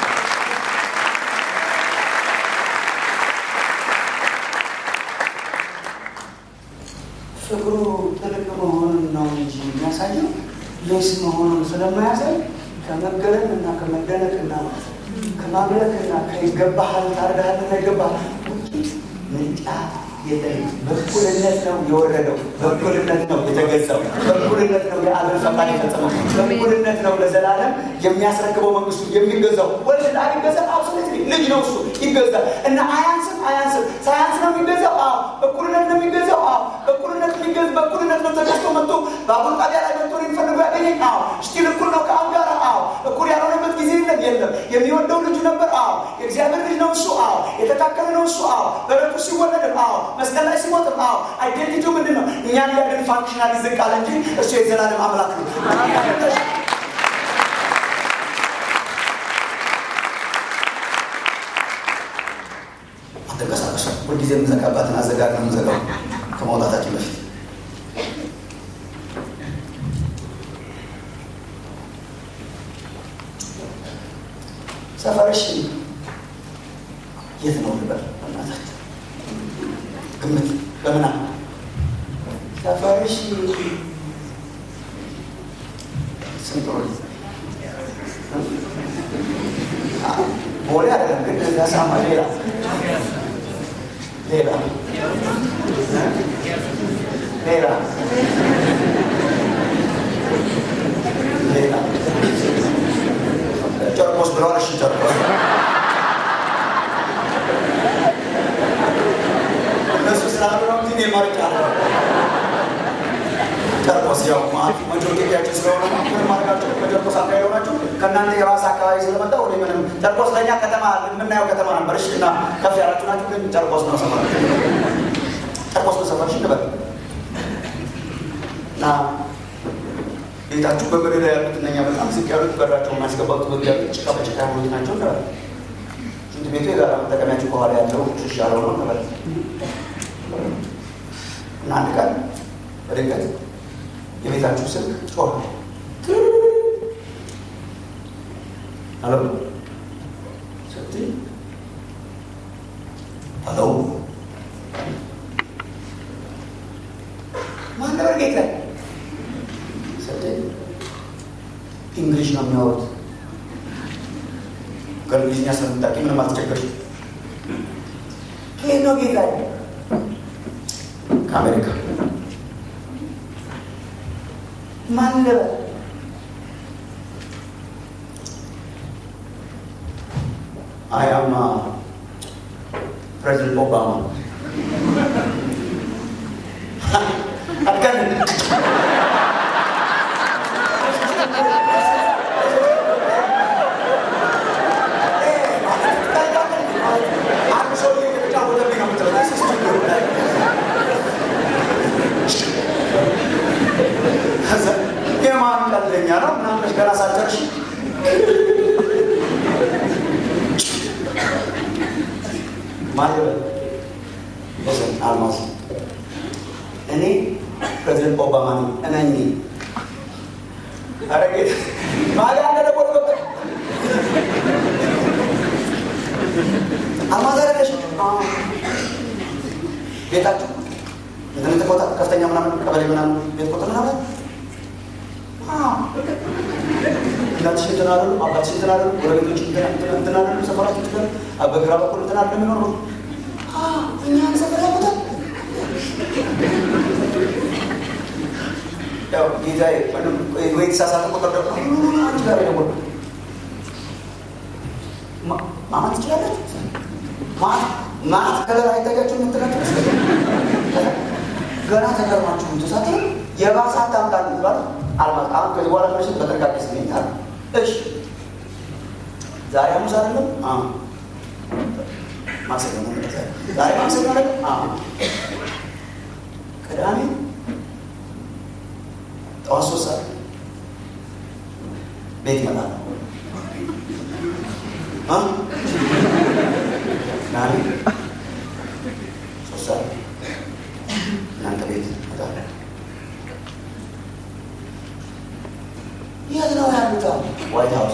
ፍቅሩ ጥልቅ መሆኑን ነው እንጂ የሚያሳየው ሌስ መሆኑን ስለማያሳይ ከመገረም እና ከመደነቅ እና ከማምለክ እና ከይገባሃል ታርዳሃልና ይገባሃል ውጭ ምርጫ የለንም። በእኩልነት ነው የወረደው፣ በእኩልነት ነው የተገዛው፣ በእኩልነት ነው የአብን ፈቃድ የፈጸመው፣ በእኩልነት ነው ለዘላለም የሚያስረክበው መንግስቱ የሚገዛው። ወልድ ለአብ ይገዛል። አብሶሉት ልጅ ነው እሱ ይገዛል እና አያንስም አያንስም። ሳያንስ ነው የሚገዛው። አዎ በእኩልነት ነው የሚገዛው። አዎ በእኩልነት የሚገዝ በእኩልነት ነው ተገዝቶ መጥቶ በአቡል ጣቢያ ላይ መጥቶ የሚፈልጉ ያገኘኝ። አዎ ስቲል እኩል ነው ከአብ ጋር። አዎ እኩል ያልሆነበት ጊዜ የለም የለም። የሚወደው ልጁ ነበር። አዎ የእግዚአብሔር ልጅ ነው እሱ። አዎ የተካከለ ነው እሱ። አዎ በረቱ ሲወለድም አዎ መስቀል ላይ ሲሞትም አዎ አይዴንቲቲው ምንድን ነው? እኛን ሊያድን ፋንክሽናል ዝቅ አለ እንጂ እሱ የዘላለም አምላክ ነው። አትንቀሳቀሱ። ሁልጊዜ የምዘጋባትን አዘጋግ ነው የምዘጋው ከመውጣታችን በፊት ሰፈርሽ የት ነው ልበል? በእናታችሁ ግምት በምና ሰፈርሽ ስንት ነው? ቦሌ አይደለም ግን ለሳማ ሌላ ሌላ ሌላ ሌላ ጨርቆስ ብለዋል። እሺ ጨርቆስ እነሱ ስላሉ ነው እንጂ እኔ መርጫለሁ። ጨርቆስ ያው መጆሪቲያችን ስለሆነ ነው ምን ማድረጋቸው በጨርቆስ አካባቢ ሆናችሁ ከእናንተ የራስ አካባቢ ስለመጣ ወደ ምንም ጨርቆስ ለእኛ ከተማ የምናየው ከተማ ነበር። እሺ እና ከፍ ያላችሁ ናችሁ፣ ግን ጨርቆስ ነው ሰፈር ጨርቆስ ነው ሰፈርሽ ንበል እና ቤታችሁ በበረዳ ያሉት እነኛ በጣም ዝቅ ያሉት በራቸው የማያስገባቱ በግ ያሉት ጭቃ በጭቃ ያሉት ናቸው እንበል። ሽንት ቤቱ የጋራ መጠቀሚያችሁ ከኋላ ያለው ሽሽ ያለው ነው እንበል እና አንድ ቀን በድንገት የቤታችሁ ስልክ ጮኸ። አሎ ስትይ አሎ ማን ነበር ጌታ ስትይ እንግሊሽ ነው የሚያወሩት። ከእንግሊዝኛ ስለምታውቂ ምንም አልተቸገርሽም። ከየት ነው ጌታ? ከአሜሪካ ማን ነበር? አይ አም ፕሬዚደንት ኦባማ አትቀን አንድ ሰው እየተጫወተብኝ ነው የምትለው የማን ቀልደኛ ነው ምናምን ብለሽ ገና ሳትጨርሺ ማለት ወሰን አልማዝ እኔ ፕሬዚደንት ኦባማ ነኝ እመኝ ኧረ ጌታ ማሊያ እንደደወልኩበት አልማዝ አይደለሽ ቤታችሁ እንትን ቦታ ከፍተኛ ምናምን ቀበሌ ምናምን ቤት ቁጥር ምናምን እናትሽ እንትን አሉ፣ አባትሽ እንትን አሉ፣ ጎረቤቶች እንትን አሉ፣ ሰፈራችሁ እንትን በግራ በኩል እንትን አሉ የሚኖሩ እኛን ሰፈር ያቁታል። ያው ጌታዬ ወይ የተሳሳተ ቁጥር ደግሞ አንቺ ጋር የደወልኩት ማማት ትችላለች። ማት ከለር አይታያችሁ የምትላቸው ገና ተገርማችሁ ተሳተ የባሰ አታምጣ ይባል አልማዝ አሁን ከዚህ በኋላ ምሽት በጥንቃቄ ስገኛል። እሺ ዛሬ ሐሙስ አይደለም? አዎ ማክሰኞ ነው። ዛሬ ማክሰኞ አይደለም? አዎ ቅዳሜ ጠዋት ሶስት ሰዓት ቤት ይመጣል። ቅዳሜ ሶስት ሰዓት እናንተ ቤት ይመጣል። የት ነው ያሉት? ዋይት ሀውስ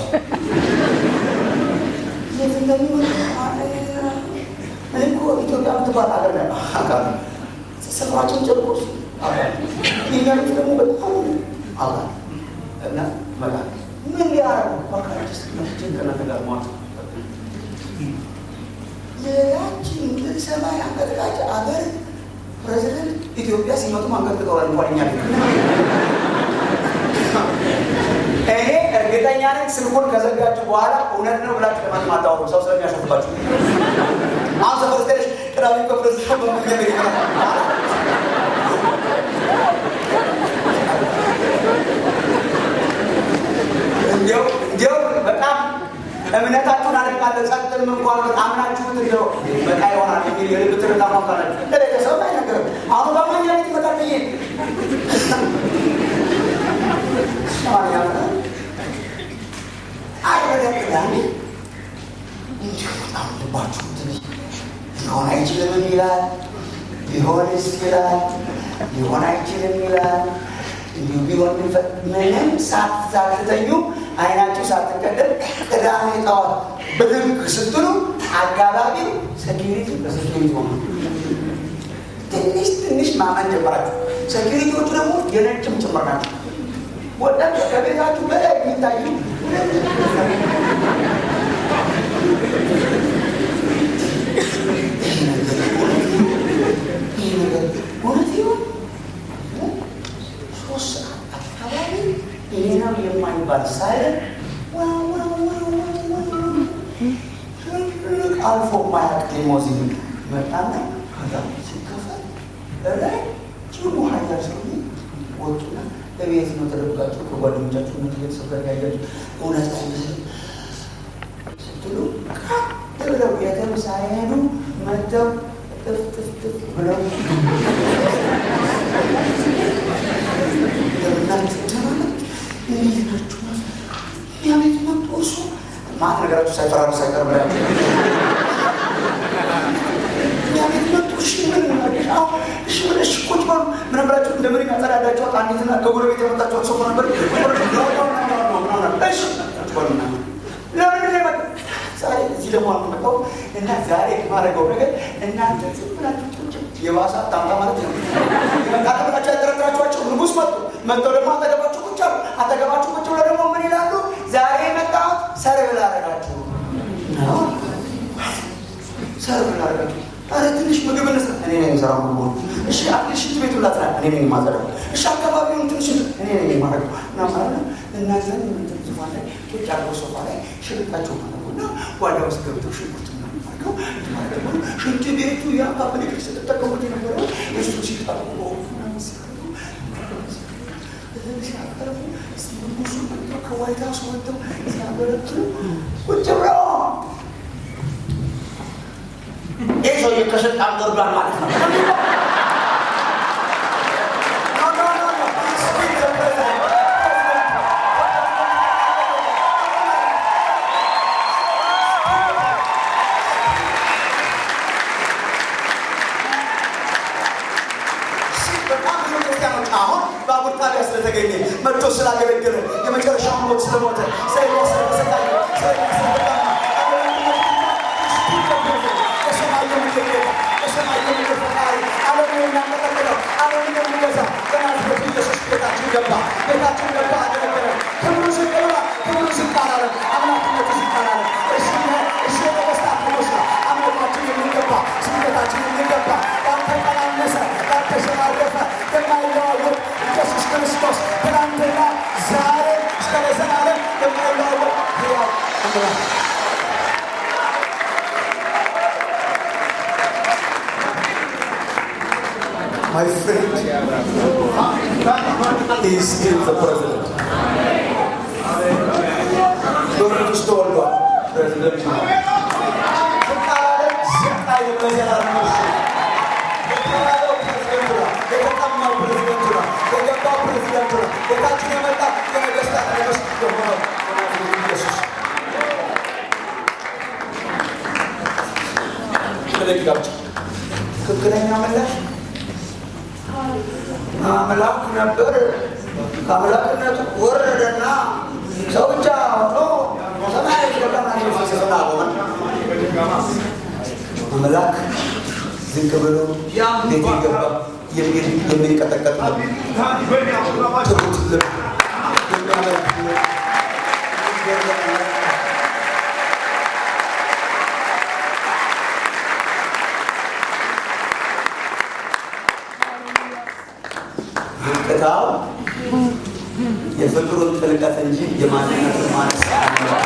የት እንደሚሆን እኔ እኮ ኢትዮጵያ የምትባል ሀገር ነው አውቃለሁ። ስፍራችን ጨርቆስ የሚያሉት ደግሞ በጣም አውቃለሁ። እና መጣ ምን ሊያረጉ ባካችስ ጭንቅላት ጋር ሟት ሌላችን ሰማይ አንቀጥቃጭ አገር ፕሬዚደንት ኢትዮጵያ ሲመጡ አንቀጥቅጠዋል እንኳን እኛ እኔ እርግጠኛ ነኝ ስልኩን ከዘጋችሁ በኋላ እውነት ነው ብላችሁ ለማንም አታወሩ፣ ሰው ስለሚያሾፍባችሁ። አሁን ሰፈር ስተሽ ቅዳሜ ከፕሬዚዳንት በመኛ እንዲያው እንዲያው በጣም እምነታችሁን አደርጋለሁ ጸጥም እንኳን አምናችሁት እንደው በቃ ይሆናል የሚል የልብ ትርታ ማካላችሁ ለቤተሰብ አይነገርም። አሁን በማኛ ቤት ይመጣል ብዬ አይበደቅዳሚ በጣም ልባችሁ ትንሽ ሊሆን አይችልም ይላል፣ ቢሆንስ ይላል፣ ሊሆን አይችልም ይላል። እንዲሁ ቢሆን ምንም ሳትተኙ አይናችሁ ሳትቀደም ቅዳሜ ጠዋት ብድግ ስትሉ አካባቢው ሴኪሪቲ በሴኪሪቲ ሆነ። ትንሽ ትንሽ ማመን ጀመራችሁ። ሴኪሪቲዎቹ ደግሞ የነጭም ጭምር ናቸው። ወጣት ከቤታችሁ በላይ የሚታዩ እውነት ይሁን ሶስት ሰዓት አካባቢ ይሄ ነው የማይባል ሳይለን አልፎ ማያቅ ሊሞዚን መጣና ከዛ ሲከፈል ላይ ጭሙ ሀያል ሰው ወጡና ለቤት ነው ተደብቃችሁ ከጓደኞቻችሁ ምን ቤተሰብ ጋር ያያችሁ እውነት አይመስልም ስትሉ ብለው የትም ሳይሄዱ መጥተው ጥፍጥፍጥፍ ብለው ቤት መጡ እሱ ማት ነገራችሁ ሳይፈራሩ ሳይቀር ብላ ቤት መጡ እሺ ምን እሺ ምን እሺ ቁጭ በሉ ምን ብላችሁ እንደምን ያጸዳዳችኋት አንዲትና ከጎረቤት የመጣችኋት ሶፋ ነበር እሺ ቁጭ በሉና ለምን ነው ዛሬ እዚህ ደግሞ አልመጣው እና ዛሬ የማደርገው ነገር እናንተ ዝም ብላችሁ ቁጭ የባሰ ታምታ ማለት ነው። መጣት ብላችሁ ያጠረጥራችኋቸው ንጉሥ መጡ። መጥተው ደግሞ አጠገባችሁ ቁጭ አሉ። አጠገባችሁ ቁጭ ብለው ደግሞ ምን ይላሉ? ዛሬ የመጣሁት ሰርብ ላደርጋችሁ ነው። ሰርብ ላደርጋችሁ አረ ትንሽ ምግብ እንስራ። እኔ ነኝ የምሰራው ምግቡ። እሺ አትሽ ሽንት ቤቱን ላጽዳ። እኔ ነኝ የማጸዳው። እሺ አካባቢውን ትንሽ እኔ ነኝ የማደርገው እና ማለት ነው እናንተን ምንትን ዙፋን ላይ ቁጭ አድርገው ሶፋ ላይ ሽርጣቸው ማለጉና ጓዳ ውስጥ ገብተው ሽንኩርት አድርገው ሽንት ቤቱ ያ ፓብሊክ ስትጠቀሙት የነበረው እሱ ሲጠርቁ ሲያቀርቡ ንጉሱ መጥተው ከዋይት ሀውስ ወጥተው ሲያገለግሉ ቁጭ ብለው ይህ ሰውዬ ከስልጣን ወርዷል ማለት ነው። በጣም ብዙ ክርስቲያኖች አሁን በአቡነ ጣቢያ ስለተገኘ መጥቶ ስላገለገለ የመጨረሻውን ሞት ስለሞተ ስለኛ ስለተሰቃየ ስለኛ ስለተጠማ የሰማይ የምድር ጌታ የሰማይ የምድር ፈጣሪ ዓለምን የሚያንቀጠቅጠው ዓለምን የሚገዛ በናዝሬቱ ኢየሱስ ቤታችን ገባ ቤታችን ገባ አገለገለ ክብሩ ዝቅ ብሏል ክብሩ ዝቅ አላለም አምላክነቱ ዝቅ አላለም እሱ እሱ የነገስታት ንጉሥ ነው አምልኳችን የሚገባ ስግደታችን የሚገባ ያልተቀናነሰ ያልተሸራረፈ የማይለዋወጥ ኢየሱስ ክርስቶስ ትናንትና ዛሬ እስከ ለዘላለም የማይለዋወጥ ሕያው አምላክ My friend is still the president. በመንግስት ተወልዷል። ፕሬዚደንት ነው። ስልጣን ስልጣን የመዘላለም እሱ የተባለው ፕሬዚደንት ነው። የተጠማው ፕሬዚደንት ነው። የገባው ፕሬዚደንት ነው። ቤታችን የመጣ የነገስታት ንጉሥ የሆነው የናዝሬቱ ኢየሱስ ስለዚህ ጋብቻ ትክክለኛ ምላሽ አምላክ ነበር። ከአምላክነቱ ወረደና ሰው ብቻ ሆኖ ሰማያዊ ገባና ፍልስፍና አቆመን። አምላክ ዝቅ ብሎ ቤት ገባ የሚል የሚንቀጠቀጥ ነው። ትሁት ልብ የሚያመልክ ልብ የሚገርም ልብ ዝቅታው የፍቅሩን ጥልቀት እንጂ የማንነቱን ማነስ አይደለም።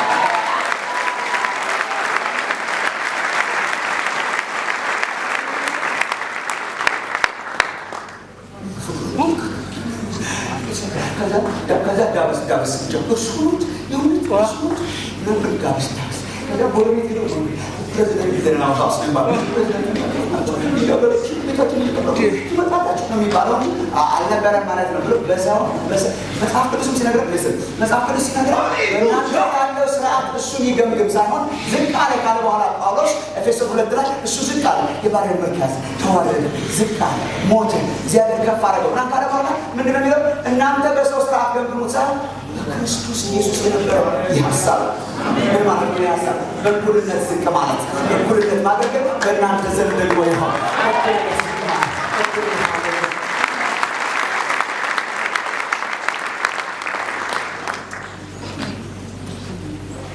ከዛ ዳበስ ዳበስ ጀምር ሱት የእውነት ሱት ነበር ዳበስ ዳበስ ከዛ ጎረቤት ሄደው ፕሬዚደንት ዜናው ሀውስ የሚባለው ቤታችን ትመጣላችሁ ነው የሚባለው አልነበረም ማለት ነው ብሎ በዛው መጽሐፍ ቅዱስም ሲነግረ ምስል መጽሐፍ ቅዱስ ሲነግረ በእናንተ ያለው ስርዓት እሱን ይገምግም ሳይሆን ዝቅ አለ ካለ በኋላ ጳውሎስ ኤፌሶን ሁለት ላይ እሱ ዝቅ አለ የባሪያን መልክ ያዘ ተዋረደ ዝቅ አለ ሞተ እግዚአብሔር ከፍ አደረገው እና ካለ በኋላ ምንድን ነው የሚለው እናንተ በሰው ስርዓት ገምግሙት ሳይሆን በክርስቶስ ኢየሱስ የነበረው ይህ ሀሳብ ምን ማለት ነው? ሀሳብ በእኩልነት ዝቅ ማለት በእኩልነት ማገልገል በእናንተ ዘንድ ደግሞ ይሆን በእኩልነት ዝቅ ማለት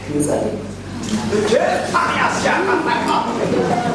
እንጸልይ።